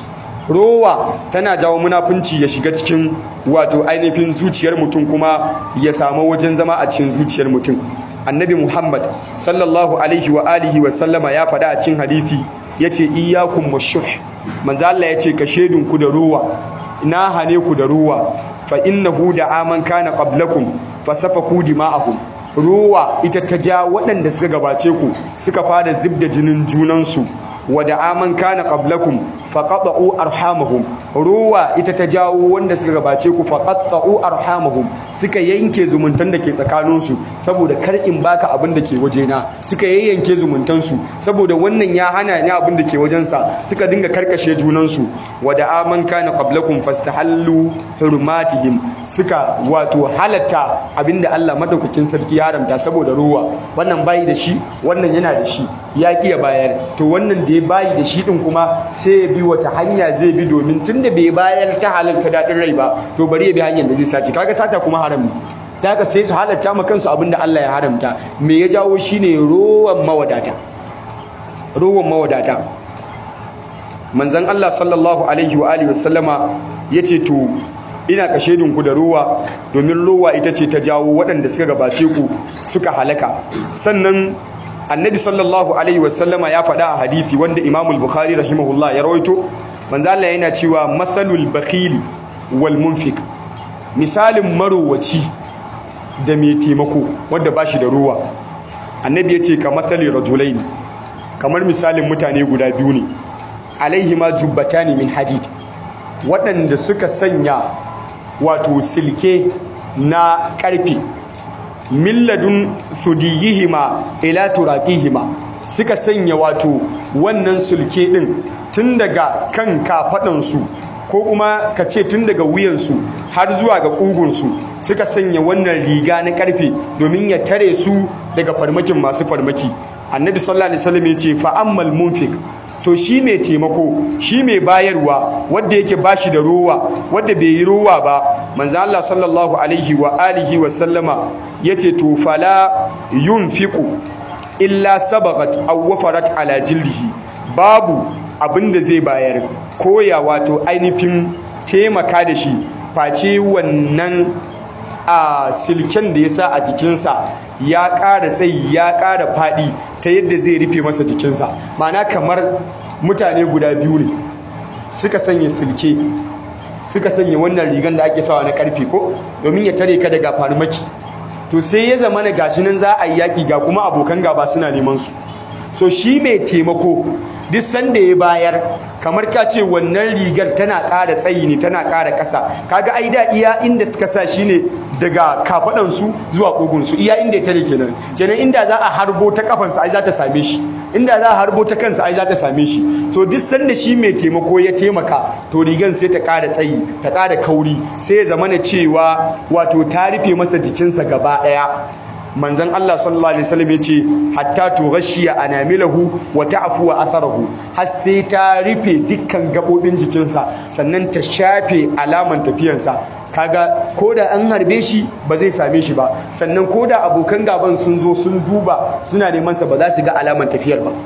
rowa tana jawo munafunci ya shiga cikin wato ainihin zuciyar mutum kuma ya samu wajen zama a cikin zuciyar mutum annabi muhammad sallallahu alaihi wa alihi wa sallama ya faɗa a cikin hadisi ya ce iyakun mashuh manzo Allah ya ce ka shedinku da ruwa na hane ku da ruwa fa innahu da aman kana qablakum fasafaku dima'ahum ruwa ita ta ja waɗanda suka gabace ku suka fara zubda jinin junansu wa da aman kana qablakum faqata'u arhamahum ruwa ita ta jawo wanda suka gabace ku faqata'u arhamahum suka yanke zumuntan da ke tsakaninsu saboda kar in baka abin da ke wajena suka yayyanke zumuntansu saboda wannan ya hana ni abin da ke wajensa suka dinga karkashe junansu wa da aman kana qablakum fastahallu hurmatihim suka wato halatta abinda Allah madaukakin sarki ya haramta saboda ruwa wannan bayi da shi wannan yana da shi ya kiya bayar to wannan da ya bayi da shi din kuma sai ya bi wata hanya zai bi domin tunda bai bayar ta halalta daɗin rai ba to bari ya bi hanyar da zai sace kaga sata kuma haram ne ta haka sai su halatta ma kansu abin da Allah ya haramta me ya jawo shine rowan mawadata rowan mawadata manzon Allah sallallahu alaihi wa alihi wasallama yace to ina kashe ku da ruwa domin ruwa ita ce ta jawo waɗanda suka gabace ku suka halaka sannan annabi sallallahu alaihi wasallama ya faɗa a hadisi wanda imamul bukhari rahimahullah ya rawaito manzo Allah yana cewa mathalul bakhili wal munfik misalin marowaci da mai taimako wanda bashi da ruwa annabi ya ce ka mathali rajulaini kamar misalin mutane guda biyu ne alaihi ma jubbatani min hadid waɗanda suka sanya wato silke na ƙarfe milladun sudiyihima ila turaqihima suka sanya wato wannan sulke din tun daga kan kafadansu ko kuma ka ce tun daga wuyansu har zuwa ga kugunsu suka sanya wannan riga na karfe domin ya tare su daga farmakin masu farmaki annabi sallallahu alaihi wasallam ya ce fa ammal munfik to shi mai taimako shi mai bayarwa wanda yake bashi da ruwa wanda bai yi ruwa ba manzo Allah sallallahu alaihi wa alihi wa sallama yace to fala yunfiqu illa sabaqat aw wafarat ala jildihi babu abinda zai bayar koya wato ainihin taimaka da shi face wannan a silken da ya sa a jikinsa ya ƙara tsayi ya ƙara faɗi ta yadda zai rufe masa jikinsa mana kamar mutane guda biyu ne suka sanya silke suka sanya wannan rigan da ake sawa na ƙarfe ko domin ya tare ka daga farmaki to sai ya zama na gashi nan za a yi yaƙi ga kuma abokan gaba suna neman su so shi mai taimako duk sanda ya bayar kamar ka ce wannan rigar tana ƙara tsayi ne tana ƙara ƙasa kaga ai da iya inda suka sa shi ne daga kafaɗansu zuwa ƙugunsu iya inda ya tare kenan kenan inda za a harbo ta kafansa ai za ta same shi inda za a harbo ta kansa ai za ta same shi so duk sanda shi mai taimako ya taimaka to rigar sai ta ƙara tsayi ta ƙara kauri sai ya zama na cewa wato ta rufe masa jikinsa gaba ɗaya manzon Allah sallallahu alaihi wasallam yace hatta tughashiya anamilahu wa ta'fu wa atharahu har sai ta rufe dukkan gabobin jikinsa sannan ta shafe alaman tafiyansa kaga koda an harbe shi ba zai same shi ba sannan koda abokan gaban sun zo sun duba suna neman sa ba za su ga alaman tafiyar ba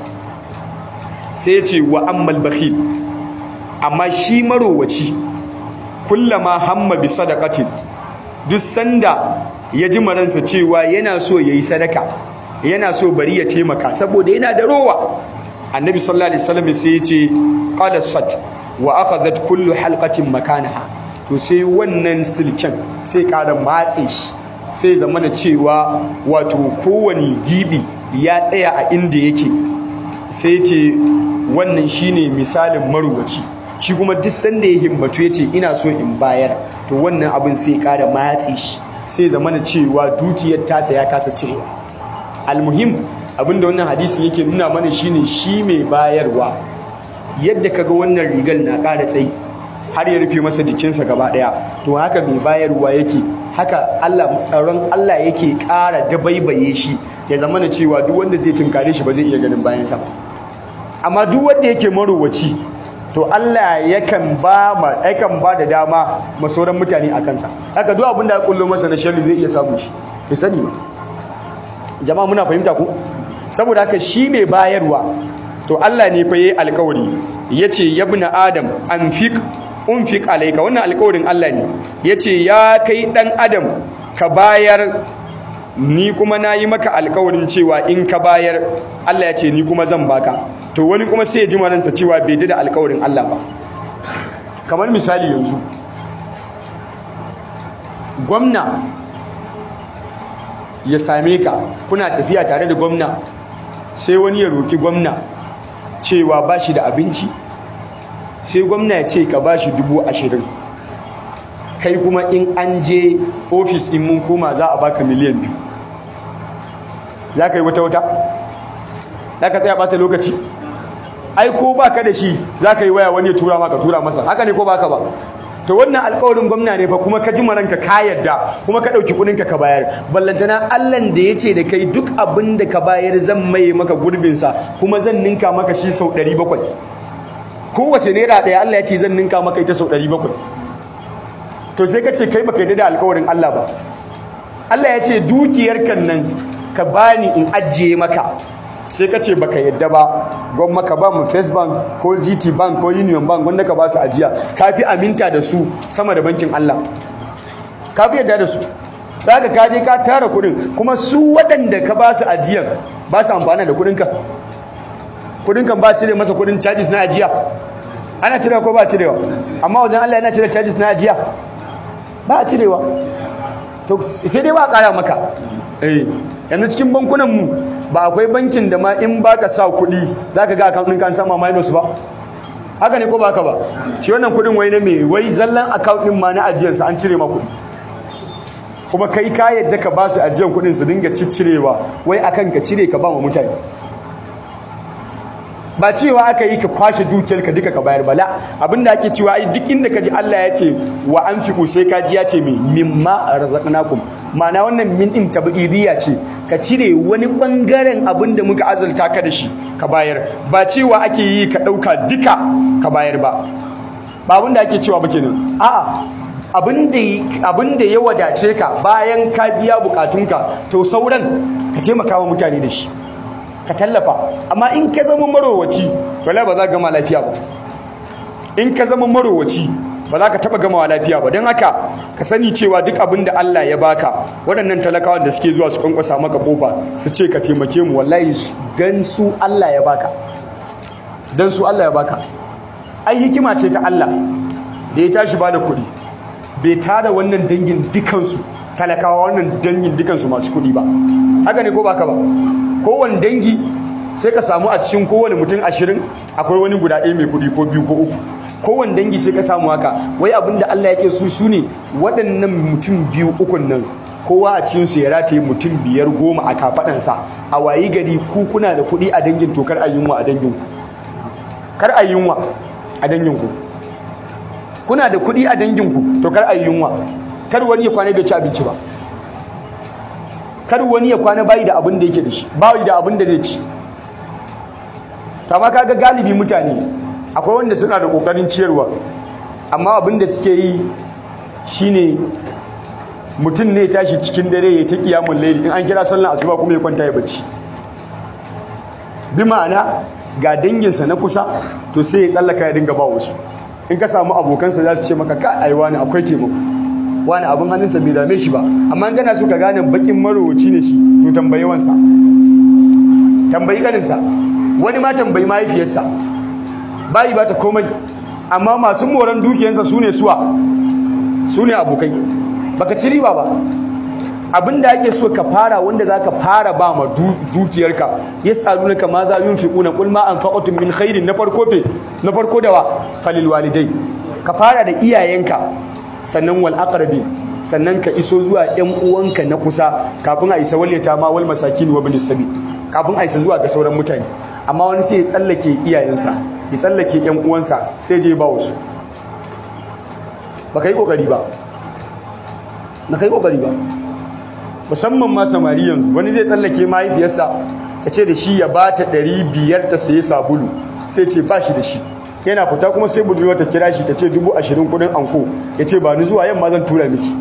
sai yace wa ammal bakhil amma shi marowaci kullama hamma bi sadaqatin duk sanda ya ji maransa cewa yana so ya yi sadaka yana so bari ya taimaka saboda yana da rowa annabi sallallahu alaihi wasallam sai ya ce qala sat wa akhadhat kullu halqatin makanaha to sai wannan silken sai ƙara matse shi sai zamana cewa wato kowane gibi ya tsaya a inda yake sai ce wannan shine misalin maruwaci shi kuma duk sanda ya himmatu ya ce ina so in bayar to wannan abin sai ƙara matse shi sai zamana cewa dukiyar tasa ya kasa cirewa almuhim abinda wannan hadisin yake nuna mana shine shi mai bayarwa yadda kaga wannan rigar na ƙara tsayi har ya rufe masa jikinsa gaba ɗaya to haka mai bayarwa yake haka Allah tsaron Allah yake ƙara dabaibaye shi ya zama na cewa duk wanda zai tunkare shi ba zai iya ganin bayansa ba amma duk wanda yake marowaci to Allah yakan ba ma yakan ba da dama ma sauran mutane a kansa haka duk abin da ya kullo masa na sharri zai iya samu shi bai sani ba jama'a muna fahimta ko saboda haka shi mai bayarwa to Allah ne fa yayi alƙawari yace yabna adam anfiq unfiq alayka wannan alƙawarin Allah ne yace ya kai dan adam ka bayar ni kuma nayi maka alƙawarin cewa in ka bayar Allah ya ce ni kuma zan baka to wani kuma sai ya ji manansa cewa bai da alƙawarin Allah ba kamar misali yanzu gwamna ya same ka kuna tafiya tare da gwamna sai wani ya roki gwamna cewa ba shi da abinci sai gwamna ya ce ka ba shi dubu ashirin kai kuma in an je ofis in mun koma za a baka miliyan biyu za ka yi wata-wata za ka tsaya bata lokaci ai ko ba ka da shi za ka yi waya wani ya tura maka tura masa haka ne ko ba ka ba to wannan alƙawarin gwamna ne fa kuma ka ji maranka ka yadda kuma ka ɗauki kuɗinka ka bayar ballantana allan da ya ce da kai duk abin da ka bayar zan mai maka gurbinsa kuma zan ninka maka shi sau ɗari bakwai kowace naira ɗaya allah ya ce zan ninka maka ita sau ɗari bakwai to sai ka ce kai baka yadda da alƙawarin allah ba allah ya ce dukiyarkan nan ka bani in ajiye maka sai ka ce baka yadda ba gwamma ka ba mu first bank ko gt bank ko union bank wanda ka ba su ajiya ka fi aminta da su sama da bankin allah ka fi yadda da su za ka kaje ka tara kudin kuma su waɗanda ka ba su ajiyan ba su amfana da kudinka kudinka ba cire masa kudin charges na ajiya ana cirewa ko ba cirewa amma wajen allah yana cire charges na ajiya ba a cirewa to sai dai ba a ƙara maka eh yanzu cikin bankunan mu ba akwai bankin da ma in baka sa kuɗi zaka ga account ɗin kan sama minus ba haka ne ko ba haka ba shi wannan kuɗin wai na me wai zallan account ɗin ma na ajiyar sa an cire ma kuɗi kuma kai ka yadda ka ba su ajiyar kuɗin su dinga ciccirewa wai akan ka cire ka ba wa mutane ba cewa aka yi ka kwashe dukiyar ka duka ka bayar bala abinda ake cewa ai duk inda ka ji Allah ya ce wa anfiqu sai ka ji ya ce me mimma razaqnakum ma'ana wannan min din tabidiyya ce ka cire wani bangaren abin da muka azalta ka da shi ka bayar ba cewa ake yi ka dauka duka ka bayar ba ba abin da ake cewa ba kenan a'a abin da ya wadace ka bayan ka biya bukatunka to sauran ka taimaka wa mutane da shi ka tallafa amma in ka zama marowaci wala ba za ka gama lafiya ba in ka zama marowaci ba za ka taba gamawa lafiya ba don haka ka sani cewa duk abin da Allah ya baka waɗannan talakawan da suke zuwa su kwankwasa maka kofa su ce ka taimake mu wallahi dan su Allah ya baka dan su Allah ya baka ai hikima ce ta Allah da ya tashi bada kuɗi bai tara wannan dangin dukansu talakawa wannan dangin dukansu masu kuɗi ba haka ne ko baka ba kowane dangi sai ka samu a cikin kowane mutum ashirin akwai wani guda ɗaya mai kuɗi ko biyu ko uku kowane dangi sai ka samu haka wai abin da Allah yake su su ne waɗannan mutum biyu ukun nan kowa a cikinsu ya rataye mutum biyar goma a kafaɗansa a wayi gari ku kuna da kuɗi a dangin to kar a yunwa a danginku kar a yunwa a danginku kuna da kuɗi a danginku to kar a yunwa kar wani ya kwana bai ci abinci ba kar wani ya kwana bayi da abin da yake da shi bayi da abin da zai ci amma kaga galibi mutane akwai wanda suna da kokarin ciyarwa amma abin da suke yi shine mutum ne tashi cikin dare ya ta kiyamun laili in an kira sallan asuba kuma ya kwanta ya bacci bi ma'ana ga danginsa na kusa to sai ya tsallaka ya dinga ba wasu in ka samu abokansa za su ce maka ka aiwa ne akwai taimako wani abin hannunsa bai dame shi ba amma gana so ka gane bakin marowaci ne shi to tambayi wansa tambayi ganinsa wani ma tambayi mahaifiyarsa bayi ba ta komai amma masu moran dukiyarsa su ne suwa su ne abokai baka ci riba ba abinda ake so ka fara wanda za ka fara ba ma dukiyarka ya salu na kama za yin fiƙuna ƙulma an fa'otun min khairin na farko fe na farko da wa falil walidai ka fara da iyayenka sannan wal aqrabi sannan ka iso zuwa ƴan uwanka na kusa kafin a isa wallata ma wal masakin wa bin sabi kafin a isa zuwa ga sauran mutane amma wani sai ya tsallake iyayensa ya tsallake ƴan uwansa sai je ba wasu baka yi kokari ba na kai kokari ba musamman ma samari yanzu wani zai tsallake mahaifiyarsa ta ce da shi ya ba ta ɗari biyar ta sayi sabulu sai ce ba shi da shi yana fita kuma sai budurwa ta kira shi ta ce dubu ashirin kudin anko ya ce ba ni zuwa yamma zan tura miki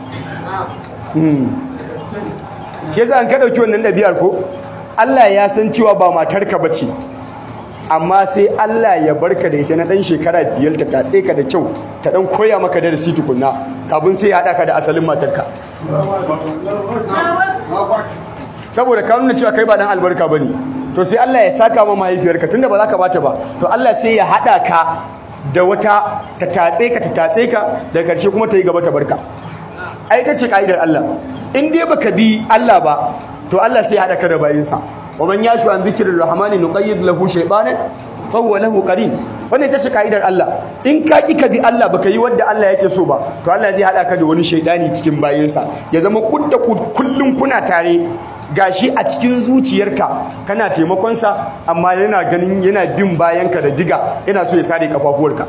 ke za an ka ɗauki wannan ɗabi'ar ko Allah ya san cewa ba matarka ba ce amma sai Allah ya barka da ita na ɗan shekara biyar ta tatse ka da kyau ta ɗan koya maka darasi tukunna kafin sai ya haɗa ka da asalin matarka saboda ka nuna cewa kai ba ɗan albarka ba ne to sai Allah ya saka ma mahaifiyarka tunda ba za ka bata ba to Allah sai ya haɗa ka da wata ta tatse ka ta tatse ka da ƙarshe kuma ta yi gaba ta barka ai ita ce ka'idar Allah in dai baka bi Allah ba to Allah sai ya haɗa ka da bayinsa wa man yashu an dhikrir rahmani nuqayyid lahu shaytanan fa huwa lahu qarin wannan ita ce ka'idar Allah in ka ki ka bi Allah baka yi wanda Allah yake so ba to Allah zai haɗa ka da wani shaydani cikin bayinsa ya zama kudda kullun kuna tare gashi a cikin zuciyarka kana taimakonsa amma yana ganin yana bin bayanka da diga yana so ya sare kafafuwarka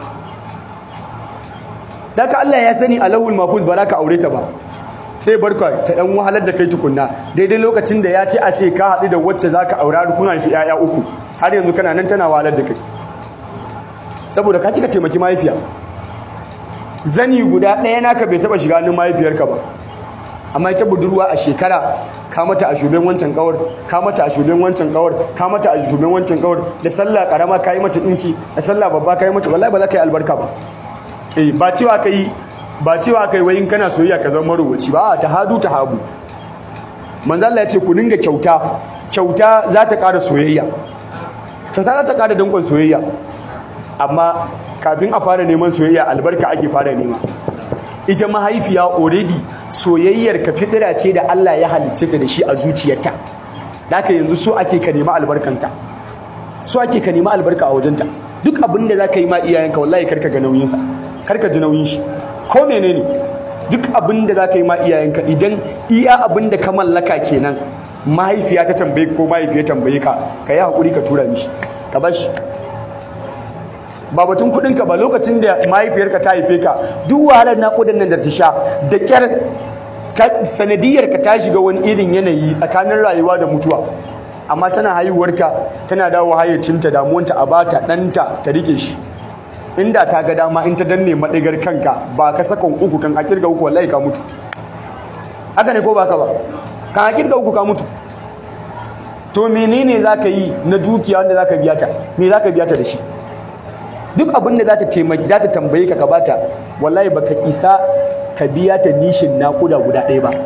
daga Allah ya sani alawul mafuz ba za ka aure ta ba sai barka ta dan wahalar da kai tukunna daidai lokacin da ya ce a ce ka haɗu da wacce za ka aura kuna fi yaya uku har yanzu kana nan tana wahalar da kai saboda ka kika taimaki mahaifiya zani guda ɗaya naka bai taɓa shiga hannun mahaifiyarka ba amma ita budurwa a shekara ka mata a shuben wancan kawar ka mata a shuben wancan kawar ka mata a shuben wancan kawar da sallah karama ka yi mata dinki da sallah babba ka yi mata wallahi ba za ka yi albarka ba eh ba cewa ka yi ba cewa kai wayin kana soyayya ka zama marowaci ba ta hadu ta habu manzo Allah ya ce ku dinga kyauta kyauta za ta ƙara soyayya kyauta za ta ƙara dankon soyayya amma kafin a fara neman soyayya albarka ake fara nema ita mahaifiya already soyayyar ka fitira ce da Allah ya halicce ta da shi a zuciyarta haka yanzu so ake ka nema albarkanta so ake ka nema albarka a wajenta duk abin da zaka yi ma iyayenka wallahi karka ga nauyinsa karka ji nauyin shi ko menene duk abin da zaka yi ma iyayenka idan iya abin da ka mallaka kenan mahaifiya ta tambaye ko mahaifiya tambaye ka ka yi hakuri ka tura mishi ka bashi ba batun kudinka ba lokacin da mahaifiyarka ta haife ka duk wahalar naƙudan nan da ta sha da kyar sanadiyar ka ta shiga wani irin yanayi tsakanin rayuwa da mutuwa amma tana haihuwarka tana dawo hayyacinta damuwanta a bata ɗanta ta rike shi inda ta ga dama in ta danne maɗigar kanka ba ka sakon uku kan a kirga uku wallahi ka mutu haka ne ko ba ka ba kan a kirga uku ka mutu to menene za ka yi na dukiya wanda za ka biya ta me za ka biya ta da shi duk abin da za ta taimaki za ta tambaye ka gabata wallahi baka isa ka biya ta nishin naƙuda guda ɗaya ba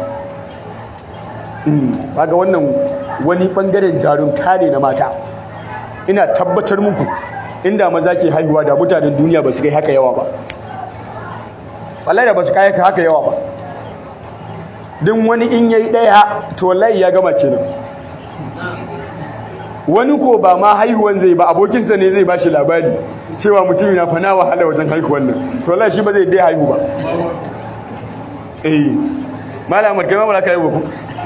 kaga wannan wani ɓangaren jarumta ne na mata ina tabbatar muku inda maza ke haihuwa da mutanen duniya ba su kai haka yawa ba wallahi da ba su kai haka yawa ba din wani in yayi ɗaya to wallahi ya gama kenan wani ko ba ma haihuwan zai ba abokinsa ne zai ba shi labari cewa mutum na fana wahala wajen haihuwan nan to wallahi shi ba zai dai haihu ba eh malamar kai ma ba ka haihu ku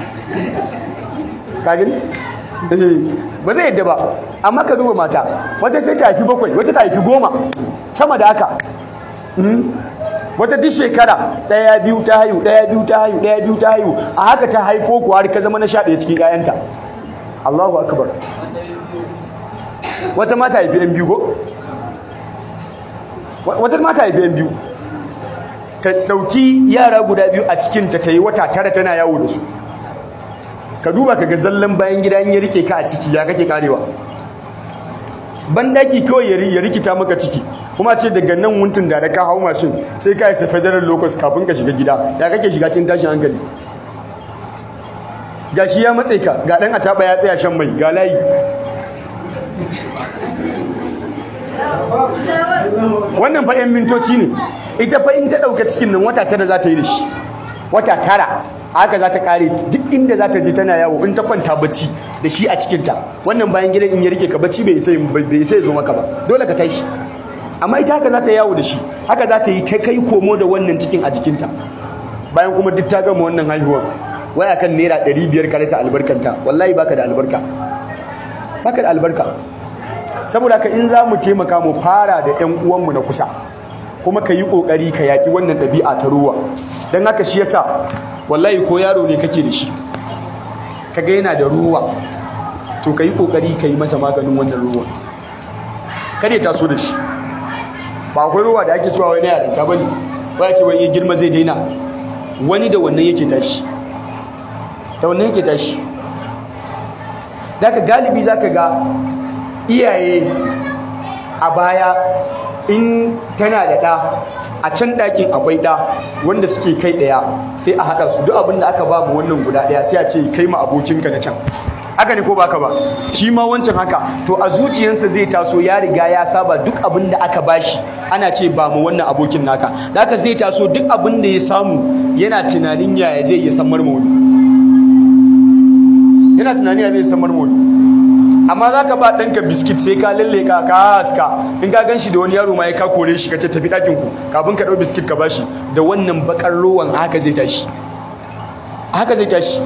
ka gani eh ba zai yadda ba amma ka duba mata wata sai ta haifi bakwai wata ta haifi goma sama da haka wata duk shekara ɗaya biyu ta haihu ɗaya biyu ta haihu ɗaya biyu ta haihu a haka ta haifo ku har ka zama na sha ɗaya cikin ƴaƴanta Allahu akbar wata mata haifi yan biyu ko wata mata haifi yan biyu ta ɗauki yara guda biyu a cikinta ta yi wata tara tana yawo da su ka duba ka ga zallan bayan gida in ya rike ka a ciki ya kake karewa bandaki kawai ya rikita maka ciki kuma ce daga nan wuntun da ka hau mashin sai ka isa federal locus kafin ka shiga gida ya kake shiga cikin tashin hankali gashi ya matse ka ga dan ataba ya tsaya shan mai ga layi wannan fa yan mintoci ne ita fa in ta ɗauka cikin nan wata tara za ta yi da shi wata tara haka za ta kare duk inda za ta je tana yawo in ta kwanta bacci da shi a cikinta wannan bayan gidan in ya rike ka bacci bai sai bai sai zo maka ba dole ka tashi amma ita haka za ta yawo da shi haka za ta yi ta kai komo da wannan cikin a jikinta bayan kuma duk ta gama wannan haihuwar wai akan naira ɗari biyar ka rasa albarkanta wallahi baka da albarka baka da albarka saboda ka in za mu taimaka mu fara da ƴan uwanmu na kusa kuma ka yi ƙoƙari ka yaƙi wannan ɗabi'a ta ruwa don haka shi yasa wallahi ko yaro ne kake da shi kaga yana da ruwa to ka yi ƙoƙari ka yi masa maganin wannan ruwa kada ya taso da shi ba akwai ruwa da ake cewa wani yaranta ba ne ba ya ce wani ya girma zai daina wani da wannan yake tashi da wannan yake tashi daga galibi za ka ga iyaye a baya in tana da ɗa a can ɗakin akwai ɗa wanda suke kai ɗaya sai a haɗa su duk abin da aka ba mu wannan guda ɗaya sai a ce kai ma abokinka na can haka ne ko ba ka ba shi ma wancan haka to a zuciyarsa zai taso ya riga ya saba duk abin da aka bashi ana ce ba mu wannan abokin naka da haka zai taso duk abin da ya samu yana tunanin yaya zai iya san marmoni yana tunanin yaya zai san marmoni amma za ka ba ɗanka biskit sai ka lalle ka ka haska in ka gan shi da wani yaro ma ya ka kore shi ka ce tafi ɗakin ku kafin ka ɗau biskit ka bashi da wannan bakar rowan haka zai tashi haka zai tashi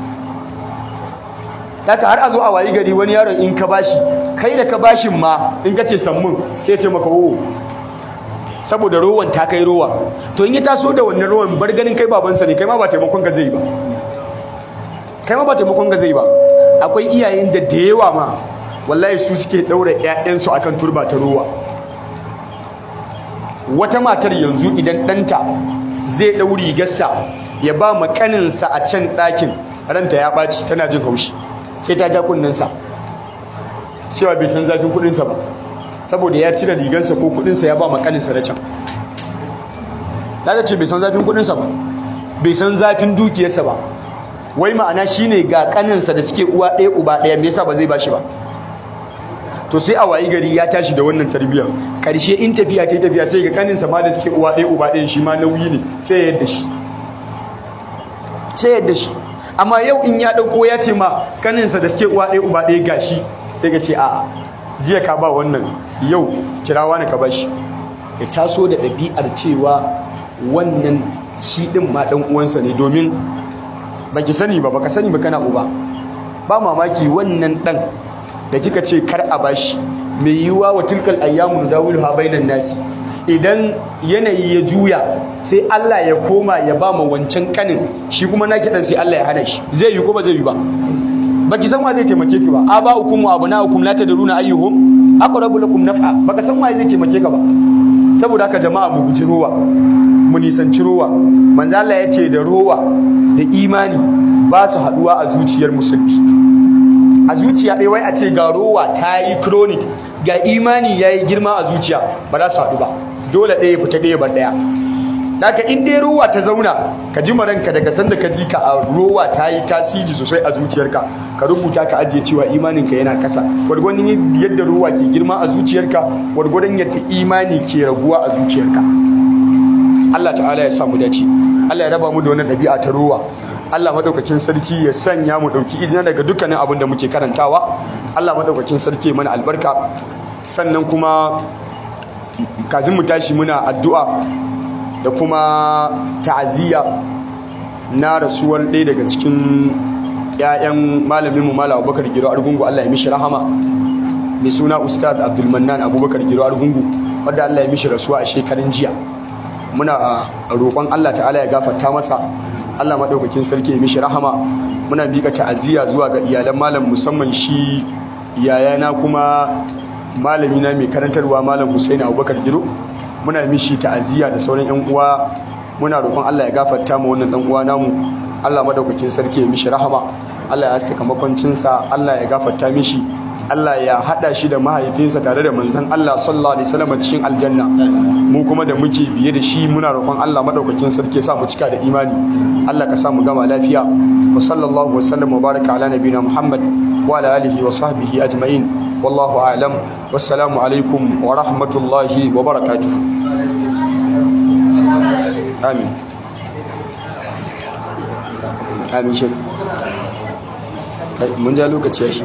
Daka har a zo a wayi gari wani yaron in ka bashi kai da ka bashin ma in ka ce sammun sai ya ce maka wo saboda rowan ta kai rowa to in ya taso da wannan rowan bar ganin kai babansa ne kai ma ba taimakon ka zai ba kai ma ba taimakon ka zai ba akwai iyayen da da yawa ma wallahi su suke daura ƴaƴansu akan turba ta rowa wata matar yanzu idan ɗanta zai ɗau rigarsa ya ba ma ƙaninsa a can ɗakin ranta ya ɓaci tana jin haushi sai ta ja kunninsa cewa bai san zafin kudinsa ba saboda ya cire rigarsa ko kudinsa ya ba makaninsa na can ta ce bai san zafin kudinsa ba bai san zafin dukiyarsa ba wai ma'ana shine ga kaninsa da suke uwa ɗaya uba ɗaya me yasa ba zai bashi ba to sai a wayi gari ya tashi da wannan tarbiyyar karshe in tafiya ta tafiya sai ga kaninsa ma da suke uwa ɗaya uba ɗaya shi ma nauyi ne sai ya yadda shi sai yadda shi amma yau in ya dauko ya ce ma kaninsa da suke uwa ɗaya uba ɗaya gashi sai ka ce a jiya ka ba wannan yau kirawa na ka bashi ya taso da ɗabi'ar cewa wannan shi ɗin ma ɗan uwansa ne domin baki sani ba baka sani ba kana uba ba mamaki wannan ɗan da kika ce kar a bashi mai yiwuwa wa tilkal ayyamu dawiluha bainan nasi idan yanayi ya juya sai Allah ya koma ya ba mu wancan kanin shi kuma naki dan sai Allah ya hana shi zai yi ko ba zai yi ba baki san wa zai taimake ki ba aba hukum wa abnaukum la tadruna ayyuhum aqrabu lakum naf'a baka san wa zai taimake ka ba saboda haka jama'a mu guji rowa mu nisanci rowa manzo Allah ya ce da rowa da imani ba su haduwa a zuciyar musulmi a zuciya ɗaya wai a ce ga rowa ta yi chronic ga imani ya yi girma a zuciya ba za su haɗu ba dole ɗaya fita ɗaya bar ɗaya daga in dai rowa ta zauna ka ji maranka daga sanda ka ji ka a rowa ta yi tasiri sosai a zuciyarka ka rubuta ka ajiye cewa imaninka yana kasa gwargwadon yadda rowa ke girma a zuciyarka gwargwadon yadda imani ke raguwa a zuciyarka Allah ta'ala ya samu dace Allah ya raba mu da wannan ɗabi'a ta rowa Allah madaukakin sarki ya sanya mu dauki izina daga dukkanin abin da muke karantawa Allah madaukakin sarki mana albarka sannan kuma kafin mu tashi muna addu'a da kuma ta'aziyya na rasuwar ɗaya daga cikin ƴaƴan malamin mu Malam Abubakar Giro Argungu Allah ya mishi rahama mai suna Ustad Abdul Mannan Abubakar Giro Argungu wanda Allah ya mishi rasuwa a shekarun jiya muna roƙon Allah ta'ala ya gafarta masa Allah maɗaukakin sarki ya mishi rahama muna miƙa ta'aziyya zuwa ga iyalan malam musamman shi yayana kuma malami na mai karantarwa malam Hussein Abubakar Giro muna mishi ta'aziyya da sauran ƴan uwa muna roƙon Allah ya gafarta mu wannan ɗan uwa namu Allah maɗaukakin sarki ya mishi rahama Allah ya saka makwancinsa Allah ya gafarta mishi Allah ya hada shi da mahaifinsa tare da manzon Allah sallallahu alaihi wasallam cikin aljanna mu kuma da muke biye da shi muna roƙon Allah madaukakin sarki sa mu cika da imani Allah ka sa mu gama lafiya wa sallallahu wa sallam wa baraka ala nabiyina Muhammad wa ala alihi wa sahbihi ajma'in wallahu a'lam wassalamu alaikum wa rahmatullahi wa barakatuh amin amin shi mun ja lokaci ya shi